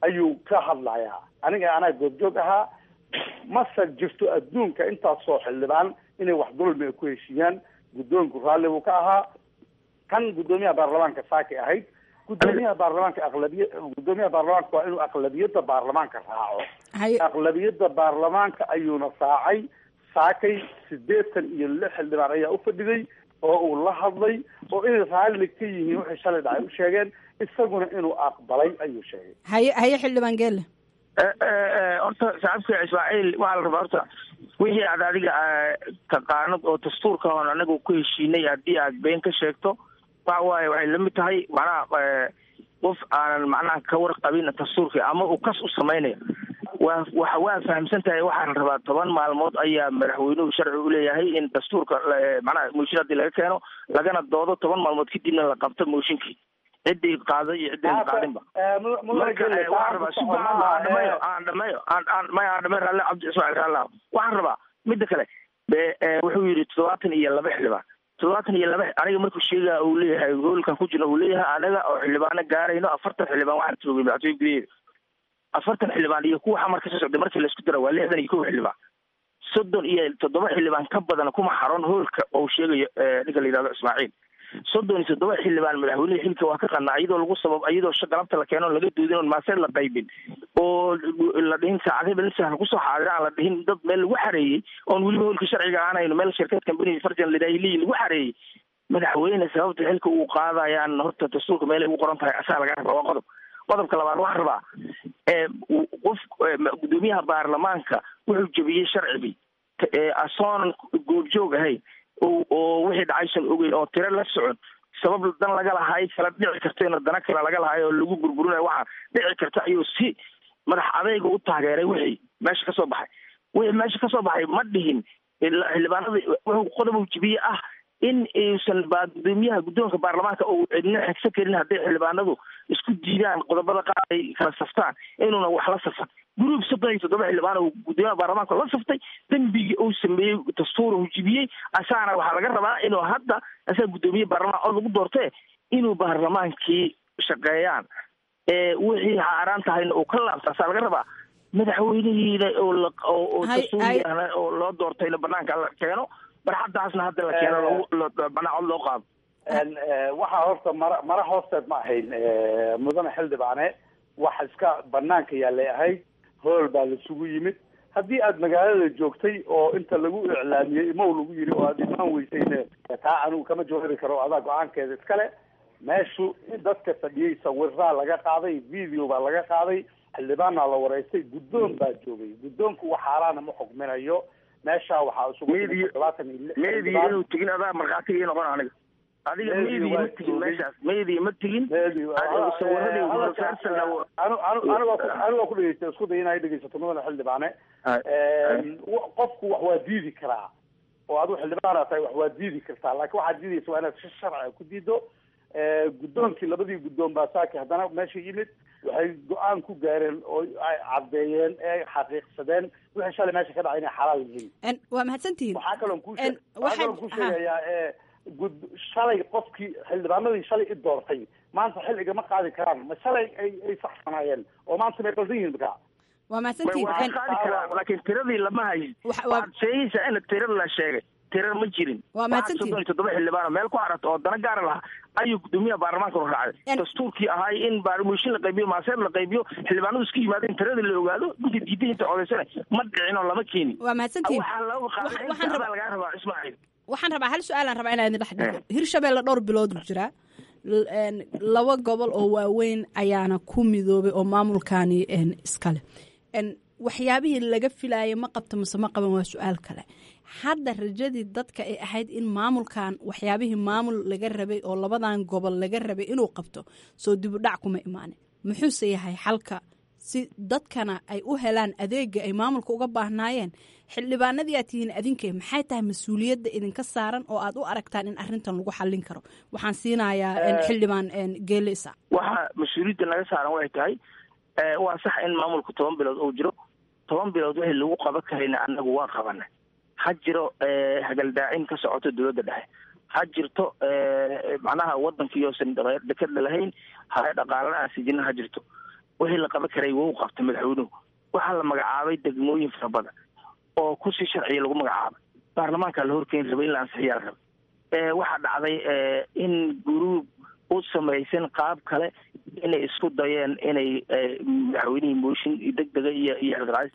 ayuu ka hadlayaa aniga anaa goobjoog ahaa mase jirto adduunka intaasoo xildhibaan inay wax dulmi ay ku heshiiyaan guddoonku raalli buu ka ahaa kan guddoomiyaha baarlamaanka saakay ahayd guddoomiyaha baarlamaanka aqlabiya guddoomiyaha baarlamaanka waa inuu aqlabiyadda baarlamaanka raaco aqlabiyadda baarlamaanka ayuuna raacay saakay sideetan iyo lix xildhibaan ayaa ufadhiday oo uu la hadlay oo inay raalli ka yihiin waxay shalay dhacay u sheegeen isaguna inuu aqbalay ayuu sheegay
haye haye xildhibaan geelle
horta saxaabka ismaaciil waxaa la rabaa horta wixii aad adiga taqaanad oo dastuurka oon anagu ku heshiinay haddii aad been ka sheegto waxa waaye waxay lamid tahay macnaha qof aanan macnaha ka warqabin dastuurka ama uu kas u samaynayo waa waxa waa fahamsan tahay waxaa la rabaa toban maalmood ayaa madaxweynuhu sharci u leeyahay in dastuurka macnaha mooshin haddii laga keeno lagana doodo toban maalmood kadibna la qabto mooshinkii ciddii qaaday iyo ciddii qaadinba marka waxaan rabaa si aan dhameeyo aan dhameeyo aan aan maya aan dhameeyo ralle cabdi ismaaciil ralle waxaan rabaa midda kale wuxuu yidhi toddobaatan iyo laba xildhibaan toddobaatan iyo laba aniga markuu sheega uu leeyahay hoolkan ku jirna uu leeyahay anaga oo xildhibaano gaarayno afartan xildhibaan waxaan joogay madaxtooye gudaheeda afartan xildhibaan iyo kuwa xamar kasoo socday markii laisku dara waa lixdan iyo kow xildhibaan soddon iyo toddoba xildhibaan ka badan kuma xaroon hoolka oo sheegayo ninka la yidhahdo ismaaciil soddon iyo toddoba xildhibaan madaxweyneha xilka waa ka qanaa iyadoo lagu sabab iyadoo galabta la keeno laga doodin oon maaseed la qaybin oo la dhihin saacadaba nin sahla kusoo xaadira aan la dhihin dad meel lagu xareeyey oon weliba hoolka sharciga aanayno meel shirkad company farjan lidahiliyi lagu xareeyey madaxweyne sababta xilka uu qaadayaan horta dastuurka meelay ugu qoran tahay asaa laga rabaa waa qodob qodobka labaad waxaan rabaa qof guddoomiyaha baarlamaanka wuxuu jebiyey sharcigii asoonan goobjoog ahayn oo wixii dhacaysan ogeyn oo tiro la socon sabab dan laga lahaay kala dhici karto in dana kale laga lahaay oo lagu burburinayo waxaa dhici karta ayuu si madax adayga u taageeray wixii meesha kasoo baxay wixii meesha kasoo baxay ma dhihin xildhibaanada wuxuu qodob uu jebiyey ah in uusan ba gudoomiyaha guddoonka baarlamaanka uu cidna xigsan karin hadday xildhibaanadu isku diidaan qodobada qaar ay kala saftaan inuuna wax la safan guruub soddon iyo toddoba xildhibaan uu gudoomiyaha baarlamaanka la saftay dembigii uu sameeyey dastuur uu jibiyey asaana waxaa laga rabaa inuu hadda asaga guddoomiye baarlamaan oo lagu doortee inuu baarlamaankii shaqeeyaan wixii xaaraan tahayna uu ka laabta asaa laga rabaa madaxweynihiina oo dastuuriyahna oo loo doortayna banaanka la keeno barxadaasna hadda la keeno banaacod loo qaado
waxaa horta mara mara hoosteed ma ahayn mudane xildhibaane wax iska banaanka yaalay ahayd hool baa laisugu yimid haddii aad magaalada joogtay oo inta lagu iclaamiyey imow lagu yiri oo aad imaan weysayne taa anigu kama jawaabi karo adaa go-aankeeda iskale meeshu dadka fadhiyey sawiraa laga qaaday video baa laga qaaday xildhibaanaa la wareystay guddoon baa joogay guddoonku wax xaaraana ma xukminayo meesha waxaa isugu todobaatan iyo lix
meediya inuu tegin adaa markhaati ii noqon aniga adiga meediya ma tegin meeshaas meediya ma tegin
anigoo ku dhegeysta isku day inay dhegeysato mudane xildhibaane qofku wax waa diidi karaa oo adigu xildhibaana tahay wax waa diidi kartaa laakiin waxaad diidaysa waa inaad si sharciga ku diido guddoonkii labadii guddoon baa saaki haddana meesha yimid waxay go-aan ku gaareen oo ay caddeeyeen ee xaqiiqsadeen wixii shalay meesha ka dhacay inay xalaal yihiin
waa mahadsantihiin
waxaa kaloon ku waxaa kaloon ku sheegayaa ee gud shalay qofkii xildhibaanadii shalay i doortay maanta xil igama qaadi karaan ma shalay ay ay saxsanaayeen oo maanta may qaldan yihiin markaa
waa mahadsantihiin
waa qaadi karaa laakiin tiradii lama hayin waxaad sheegaysaa in tirada la sheegay tira ma jirin
waa mahadsantihiin
soddon iyo toddoba xildhibaan meel ku xarato oo dana gaara lahaa ayuu gudoomiyaha baarlamaanka u raacday dastuurkii ahaay in mooshin la qaybiyo maaseer la qaybiyo xildhibaanadu isku yimaadeen tiradii la ogaado ninka diiday inta codaysana ma dhicin oo lama keenin
waa mahadsantihiin
waxaa looga qaaday
waxaan rabaa
lagaa rabaa ismaaciil
waxaan rabaa hal su-aalaan rabaa inaa idin dhex dhigo hirshabeelle dhowr bilood jiraa laba gobol oo waaweyn ayaana ku midoobay oo maamulkaani iskale waxyaabihii laga filaayay ma qabta mase ma qaban waa su-aal kale hadda rajadii dadka ay ahayd in maamulkan waxyaabihii maamul laga rabay oo labadan gobol laga rabay inuu qabto soo dibudhac kuma imaanin muxuuse yahay xalka si dadkana ay u helaan adeega ay maamulka uga baahnaayeen xildhibaanadii aad tihiin adinkay maxay tahay mas-uuliyadda idinka saaran oo aad u aragtaan in arintan lagu xallin karo waxaan siinayaa xildhibaan geelisa
waxa mas-uuliyadda naga saaran waxay tahay waa sax in maamulku toban bilood uu jiro toban bilood wixii lagu qaban karayna annagu waa qabana ha jiro hagaldaacin ka socoto dowladda dhexe ha jirto macnaha waddankii oosan dekada lahayn ha dhaqaalana aan sijina ha jirto wixii la qaban karay wuu qabtay madaxweynuhu waxaa la magacaabay degmooyin fara badan oo kusi sharciya lagu magacaabay baarlamaanka la horkeeni rabay in la ansixiyaa la rabay waxaa dhacday in guruub u samaysan qaab kale inay isku dayeen inay madaxweynihii mooshin degdega iyo iyo xilqaadis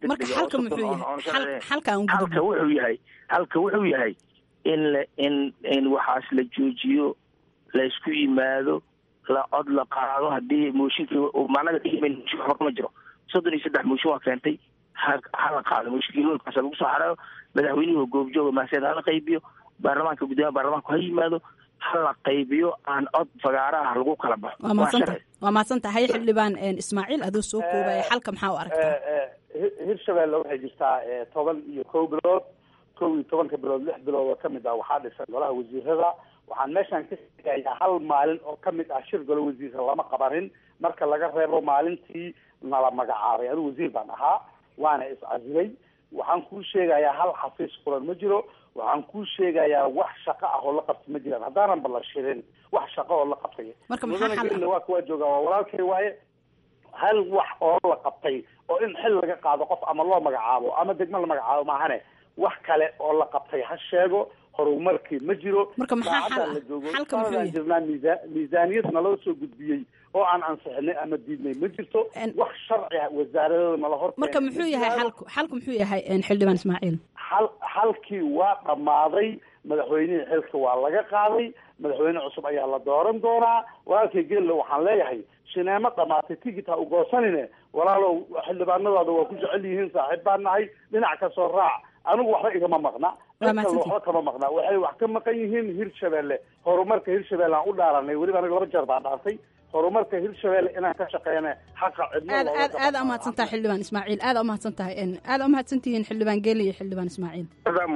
degdega halka wuxuu yahay halka wuxuu yahay in la in in waxaas la joojiyo la isku yimaado la cod la qaado haddii mooshinkii macnaga mooshin waxba kama jiro soddon iyo saddex mooshin waa keentay ha hala qaado mooshinkii hoolkaas lagu soo xareeyo madaxweynuhu goobjooga maaseed hala qaybiyo baarlamaanka guddoomiyaha baarlamaanku ha yimaado hala qaybiyo aan cod fagaara ah lagu kala baxo
waa madsanta waa mahadsan tahay xildhibaan ismaaciil adoo soo koobaya xalka maxaa u aragtaa
hirshabelle waxay jirtaa toban iyo kow bilood kow iyo tobanka bilood lix bilood oo kamid ah waxaa dhisan golaha wasiirada waxaan meeshaan ka sheegayaa hal maalin oo kamid ah shir golo wasiirka lama qabanin marka laga reebo maalintii nala magacaabay anigu wasiir baan ahaa waana iscasilay waxaan kuu sheegayaa hal xafiis furan ma jiro waxaan kuu sheegayaa wax shaqo ah oo la qabtay ma jiraan haddaanan ba la shirin wax shaqo oo la qabtay mudana waa kuwaa joogaa waa walaalkay waaye hal wax oo la qabtay oo in xil laga qaado qof ama loo magacaabo ama degmo la magacaabo maahane wax kale oo la qabtay ha sheego horumarkii ma jiro
marka maxaa xal
la joogo
xalka muxuu yahay
jirnaa miisa miisaaniyad naloo soo gudbiyey oo aan ansixinay ama diidnay ma jirto wax sharci ah wasaaradooda nala hor
marka muxuu yahay xalku xalku muxuu yahay xildhibaan ismaaciil
xal xalkii waa dhammaaday madaxweynihii xilka waa laga qaaday madaxweyne cusub ayaa la dooran doonaa walaalkay gelle waxaan leeyahay shineemo dhamaatay tigit ha ugoosanine walaalow xildhibaanadaada waa ku jecel yihiin saaxiib baan nahay dhinac kasoo raac anigu waxba igama maqna dadka waxba kama maqna waxay wax ka maqan yihiin hirshabelle horumarka hirshabelle aan u dhaaranay weliba aniga laba jeer baan dhaartay horumarka hirshabelle inaan ka shaqeyna xaqa cidna
aad aad aad umahadsan tahay xildhibaan ismaaciil aad umahadsan tahay aad umahadsan tihiin xildhibaan geeli iyo xildhibaan ismaaciil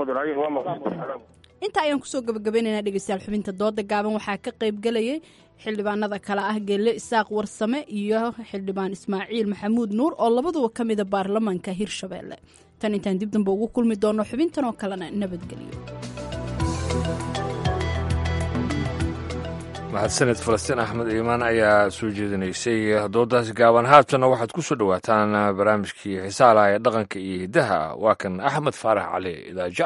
inta ayaan kusoo gabagabaynaynaa dhegeystayaal xubinta dooda gaaban waxaa ka qayb gelayay xildhibaanada kale ah geelle isaaq warsame iyo xildhibaan ismaaciil maxamuud nuur oo labaduba ka mida baarlamaanka hirshabelle tan intaan dib damba ugu kulmi doono xubintan oo kalena nabadgelyo
mahadsaned falastiin axmed iimaan ayaa soo jeedinaysay doodaasi gaaban haatana waxaad ku soo dhowaataan barnaamijkii xisaalaha ee dhaqanka iyo hiddaha waa kan axmed faarax cali idaaja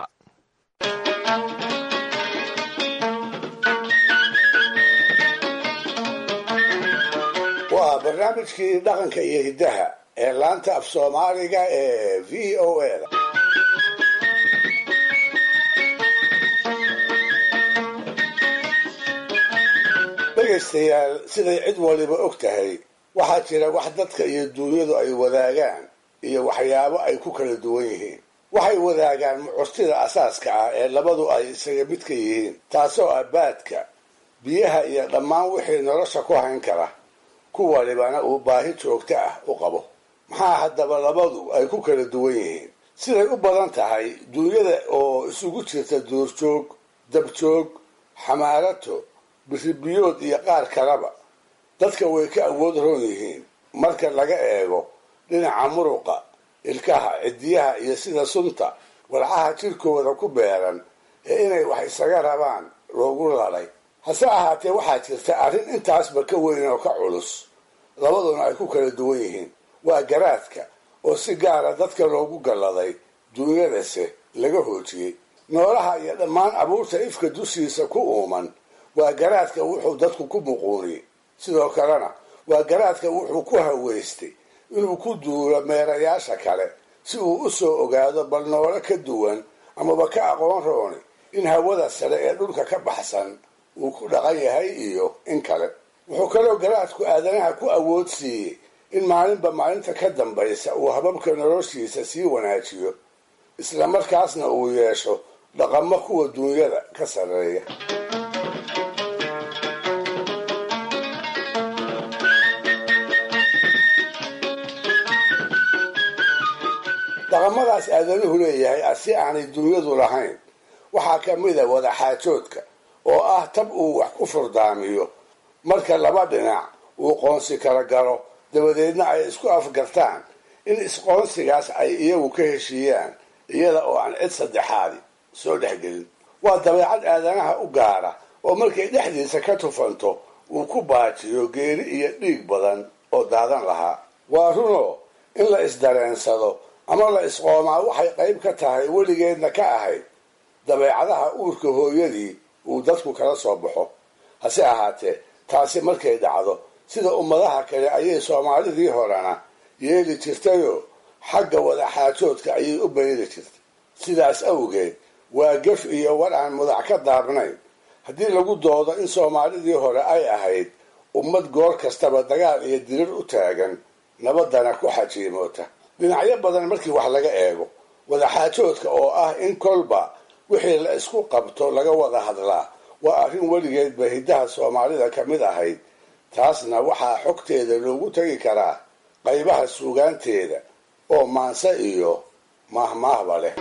waa barnaamijkii dhaqanka iyo hiddaha ee laanta af soomaaliga ee v o a da dhegaystayaal siday cid waliba og tahay waxaa jira wax dadka iyo duunyadu ay wadaagaan iyo waxyaabo ay ku kala duwan yihiin waxay wadaagaan mucurtida asaaska ah ee labadu ay isaga mid ka yihiin taasoo ah baadka biyaha iyo dhammaan wixii nolosha ku hayn kara kuwalibana uu baahi joogto ah u qabo maxaa haddaba labadu ay ku kala duwan yihiin siday u badan tahay duunyada oo isugu jirta duurjoog dabjoog xamaarato biribiyood iyo qaar kaleba dadka way ka awood roon yihiin marka laga eego dhinaca muruqa ilkaha cidiyaha iyo sida sunta walcaha jirkooda ku beeran ee inay wax isaga rabaan loogu lalay hase ahaatee waxaa jirta arrin intaasba ka weyn oo ka culus labaduna ay ku kala duwan yihiin waa garaadka oo si gaara dadka loogu galladay duunyadase laga hoojiyey noolaha iyo dhammaan abuurta ifka dushiisa ku uuman waa garaadka wuxuu dadku ku muquuniyey sidoo kalena waa garaadka wuxuu ku haweystay inuu ku duulo meerayaasha kale si uu u soo ogaado bal noole ka duwan amaba ka aqoon rooni in hawada sare ee dhulka ka baxsan uu ku dhaqan yahay iyo in kale wuxuu kaloo garaadku aadanaha ku awood siiyey in maalinba maalinta ka dambaysa uu hababka noloshiisa sii wanaajiyo isla markaasna uu yeesho dhaqamo kuwa duunyada ka sarreeya dhaqamadaas aadanuhu leeyahay si aanay duunyadu lahayn waxaa ka mid a wadaxaajoodka oo ah tab uu wax ku furdaamiyo marka laba dhinac uu qoonsi kala galo dabadeedna ay isku afgartaan in isqoonsigaas ay iyagu ka heshiiyaan iyada oo aan cid saddexaadi soo dhexgelin waa dabeecad aadanaha u gaara oo markay dhexdiisa ka tufanto uu ku baajiyo geeri iyo dhiig badan oo daadan lahaa waa runoo in la isdareensado ama la isqoomaa waxay qayb ka tahay weligeedna ka ahayd dabeecadaha uurka hooyadii uu dadku kala soo baxo hase ahaatee taasi markay dhacdo sida ummadaha kale ayay soomaalidii horena yeeli jirtayoo xagga wadaxaajoodka ayay u bayri jirtay sidaas awgeed waa gef iyo war aan mudac ka daabnayn haddii lagu doodo in soomaalidii hore ay ahayd ummad goor kastaba dagaal iyo dirir u taagan nabadana ku xajiimoota dhinacyo badan markii wax laga eego wadaxaajoodka oo ah in kolba wixii la isku qabto laga wada hadlaa waa arrin weligeedba hiddaha soomaalida ka mid ahayd taasna waxaa xogteeda loogu tegi karaa qaybaha suugaanteeda oo maanse iyo maahmaahba leh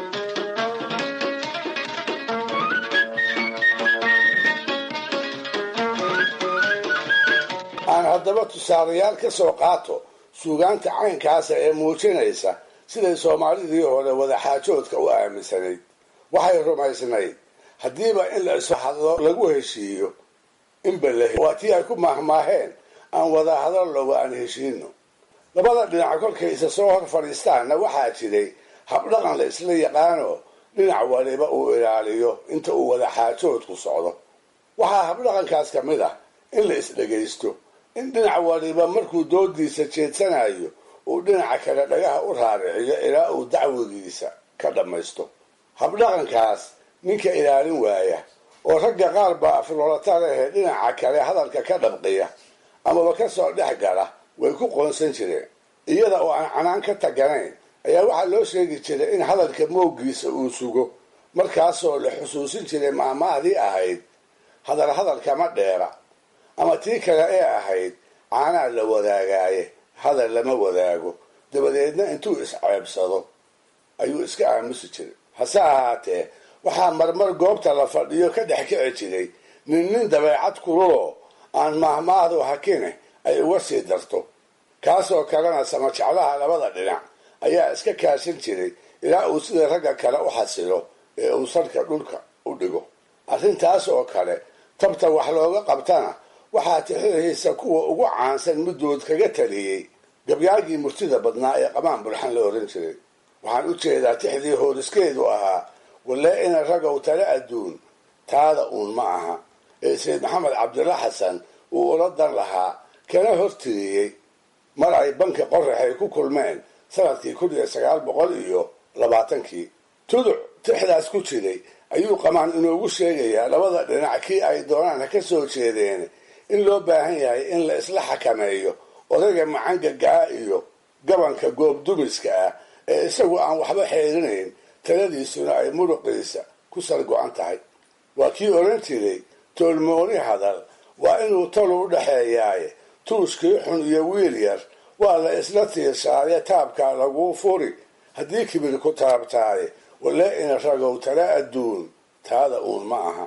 aan haddaba tusaalayaal ka soo qaato suugaanta caynkaasa ee muujinaysa siday soomaalidii hore wadaxaajoodka u aaminsanayd waxay rumaysnayd haddiiba in la isu hadlo lagu heshiiyo inbale waa tii ay ku maahmaaheen aan wada hadallowa aan heshiino labada dhinac kolkay isa soo hor fadhiistaanna waxaa jiray habdhaqan la isla yaqaano dhinac waliba uu ilaaliyo inta uu wadaxaajoodku socdo waxaa habdhaqankaas ka mid ah in la isdhegaysto in dhinac waliba markuu doodiisa jeedsanayo uu dhinaca kale dhagaha u raariciyo ilaa uu dacwigiisa ka dhammaysto habdhaqankaas ninka ilaalin waaya oo ragga qaar baa afloolata lehe dhinaca kale hadalka ka dhabqiya amaba kasoo dhex gala way ku qoonsan jireen iyada oo aan canaan ka taganayn ayaa waxaa loo sheegi jiray in hadalka mooggiisa uu sugo markaasoo la xusuusin jiray maamahdii ahayd hadal hadalkama dheera ama tii kale ee ahayd caanaa la wadaagaaye hadal lama wadaago dabadeedna intuu isceebsado ayuu iska aamusi jiray hase ahaatee waxaa marmar goobta la fadhiyo ka dhex kici jiray nin nin dabeecad kululoo aan maahmaahdu hakine ay uga sii darto kaasoo kalena samajeclaha labada dhinac ayaa iska kaashan jiray ilaa uu sida ragga kale u xasilo ee uu sarka dhulka u dhigo arrintaas oo kale tabta wax looga qabtana waxaa tixirihiisa kuwa ugu caansan middood kaga taliyey gabyaagii murtida badnaa ee qamaan bulxan la oran jiray waxaan u jeedaa tixdii hooriskeedu ahaa walle ina ragow tale adduun taada uun ma aha ee sayd maxamed cabdilla xasan uu ula dan lahaa kana hortiriyey mar ay banka qoraxay ku kulmeen sanadkii kun iyo sagaal boqol iyo labaatankii tuduc tixdaas ku jiray ayuu qamaan inoogu sheegayaa labada dhinac kii ay doonaan ha ka soo jeedeen in loo baahan yahay in la isla xakameeyo odayga macangagaa iyo gabanka goobdumiska ah ee isagu aan waxba xeerinayn taladiisuna ay muruqiisa ku sar go-an tahay waa kii odhan jiray toolmooni hadal waa inuu talu u dhexeeyaaye tuuskii xun iyo wiil yar waa la isla tiirsaaye taabkaa laguu furi haddii kibir ku taabtaaye walle ina ragow tala adduun taada uun ma aha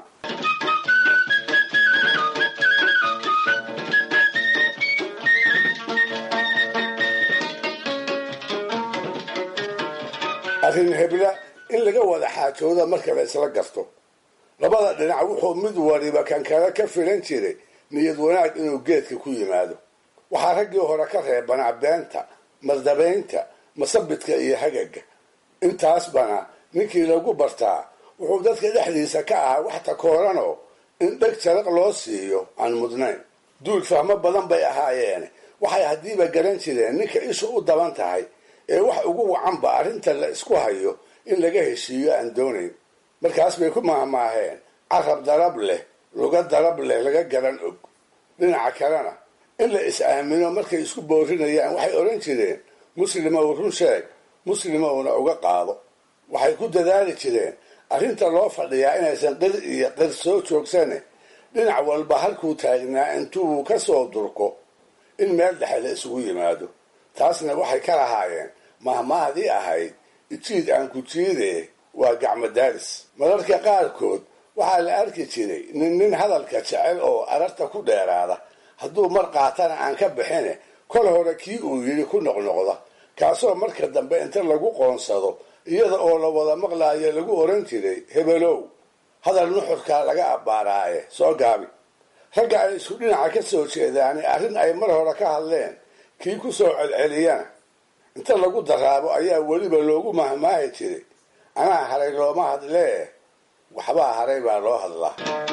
arrin hebla in laga wada xaajooda marka la isla garto labada dhinac wuxuu mid waliba kan kale ka filan jiray niyad wanaag inuu geedka ku yimaado waxaa raggii hore ka reebanaa beenta mardabaynta masabidka iyo hagaga intaasbana ninkii lagu bartaa wuxuu dadka dhexdiisa ka ahaa wax takooranoo in dheg jaraq loo siiyo aan mudnayn duul fahmo badan bay ahaayeen waxay haddiiba garan jireen ninka ishu u daban tahay ee wax ugu wacanba arrinta la isku hayo in laga heshiiyo aan doonayn markaas bay ku maahmaaheen carab darab leh luga darab leh laga garan og dhinaca kalena in la is-aamino markay isku boorinayaan waxay odhan jireen muslimow run sheeg muslimowna uga qaado waxay ku dadaali jireen arrinta loo fadhiyaa inaysan qir iyo qir soo joogsane dhinac walba halkuu taagnaa intuu ka soo durko in meel dhexe la isugu yimaado taasna waxay ka lahaayeen mahmahdii ahayd ijiid aan ku jiidee waa gacmo daaris mararka qaarkood waxaa la arki jiray nin nin hadalka jecel oo ararta ku dheeraada hadduu mar qaatana aan ka bixine kol hore kii uu yidhi ku noqnoqda kaasoo marka dambe inta lagu qoonsado iyada oo la wada maqlaayo lagu oran jiray hebelow hadal nuxurkaa laga abbaaraaye soo gaabi ragga ay isku dhinaca ka soo jeedaani arrin ay mar hore ka hadleen kii ku soo celceliyana inta lagu daraabo ayaa weliba loogu mahmaahi jiray anaa haray looma hadlee waxbaa haray baa loo hadlaa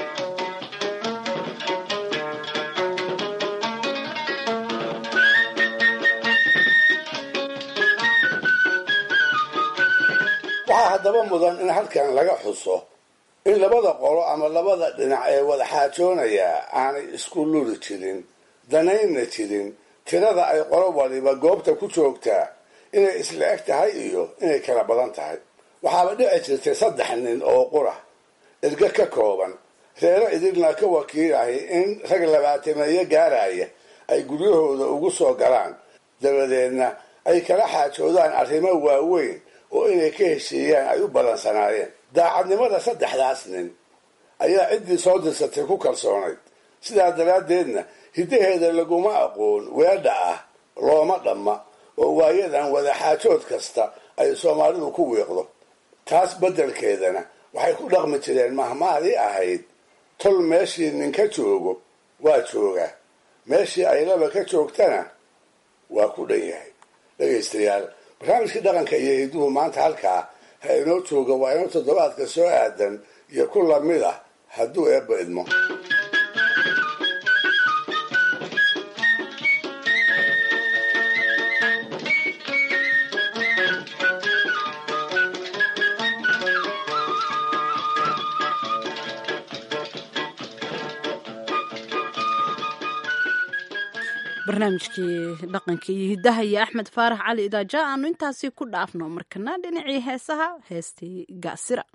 waxaa haddaba mudan in halkan laga xuso in labada qolo ama labada dhinac ee wada xaajoonayaa aanay isku luli jirin danaynna jirin tirada ay qolo waliba goobta ku joogtaa inay isla eg tahay iyo inay kala badan tahay waxaaba dhici jirtay saddex nin oo qura erga ka kooban reero idilna ka wakiilahay in rag labaatameeyo gaaraya ay guryahooda ugu soo galaan dabadeedna ay kala xaajoodaan arrimo waaweyn oo inay ka heshiiyaan ay u balansanaayeen daacadnimada saddexdaas nin ayaa ciddii soo dirsatay ku kalsoonayd sidaa daraaddeedna hiddaheeda laguma aqoon weedha ah looma dhamma oo waayadan wadaxaajood kasta ay soomaalidu ku wiiqdo taas beddelkeedana waxay ku dhaqmi jireen mahmaadii ahayd tol meeshii ninka joogo waa joogaa meeshii ay laba ka joogtana waa ku dhan yahay dhegaystayaal barnaamijkii dhaqanka iyo hidduhu maanta halkaa ha inoo jooga waa inoo toddobaadka soo aadan iyo ku lamid ah hadduu eebba idmo
barnaamijkii dhaqanka iyo hiddaha iyo axmed faarax cali idaaja aanu intaasi ku dhaafno markana dhinacii heesaha heestii gaasira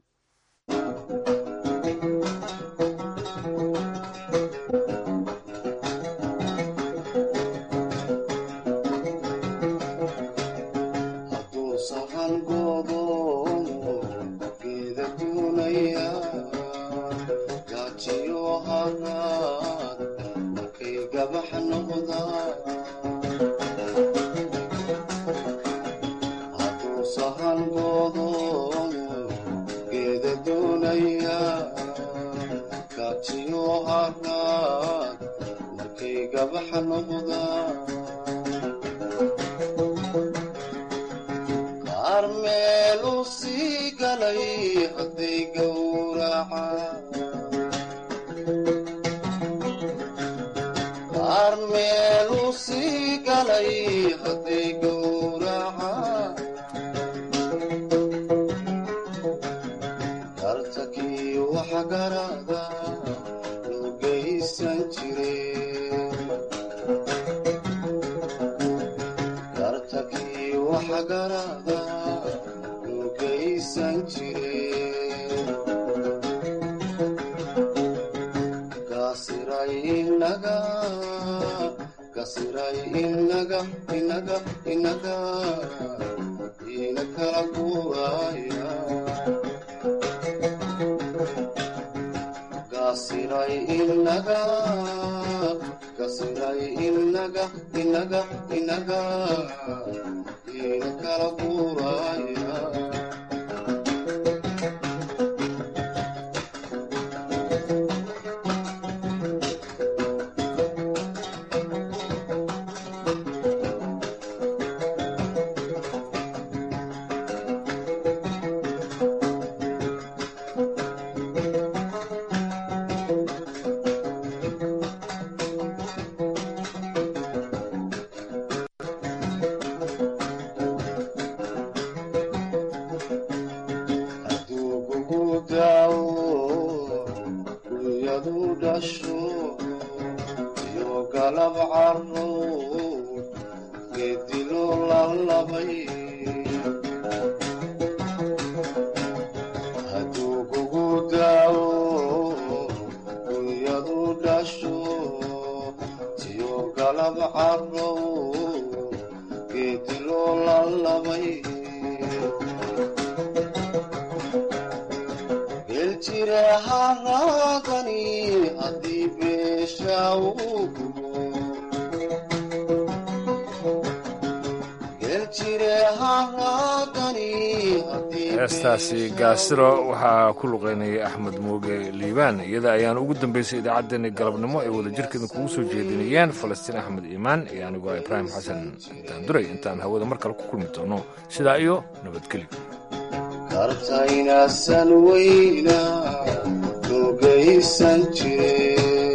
heestaasi gaasiro waxaa ku luqaynayay axmed mooge liibaan iyada ayaana ugu dambaysay idaacaddeenii galabnimo ay wadajirkeeda kugu soo jeedinayeen falastiin axmed iimaan iyo anigoo ibraahim xasan daanduray intaan hawada mar kale ku kulmi doono sidaa iyo nabadgelyo
kartaynasan weyna nogaysan jire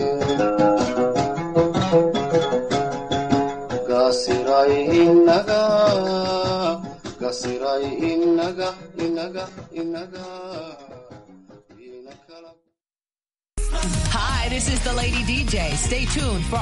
gasiray inaga gasiray inaga inaga inaga
Hi, this is the Lady DJ. Stay tuned for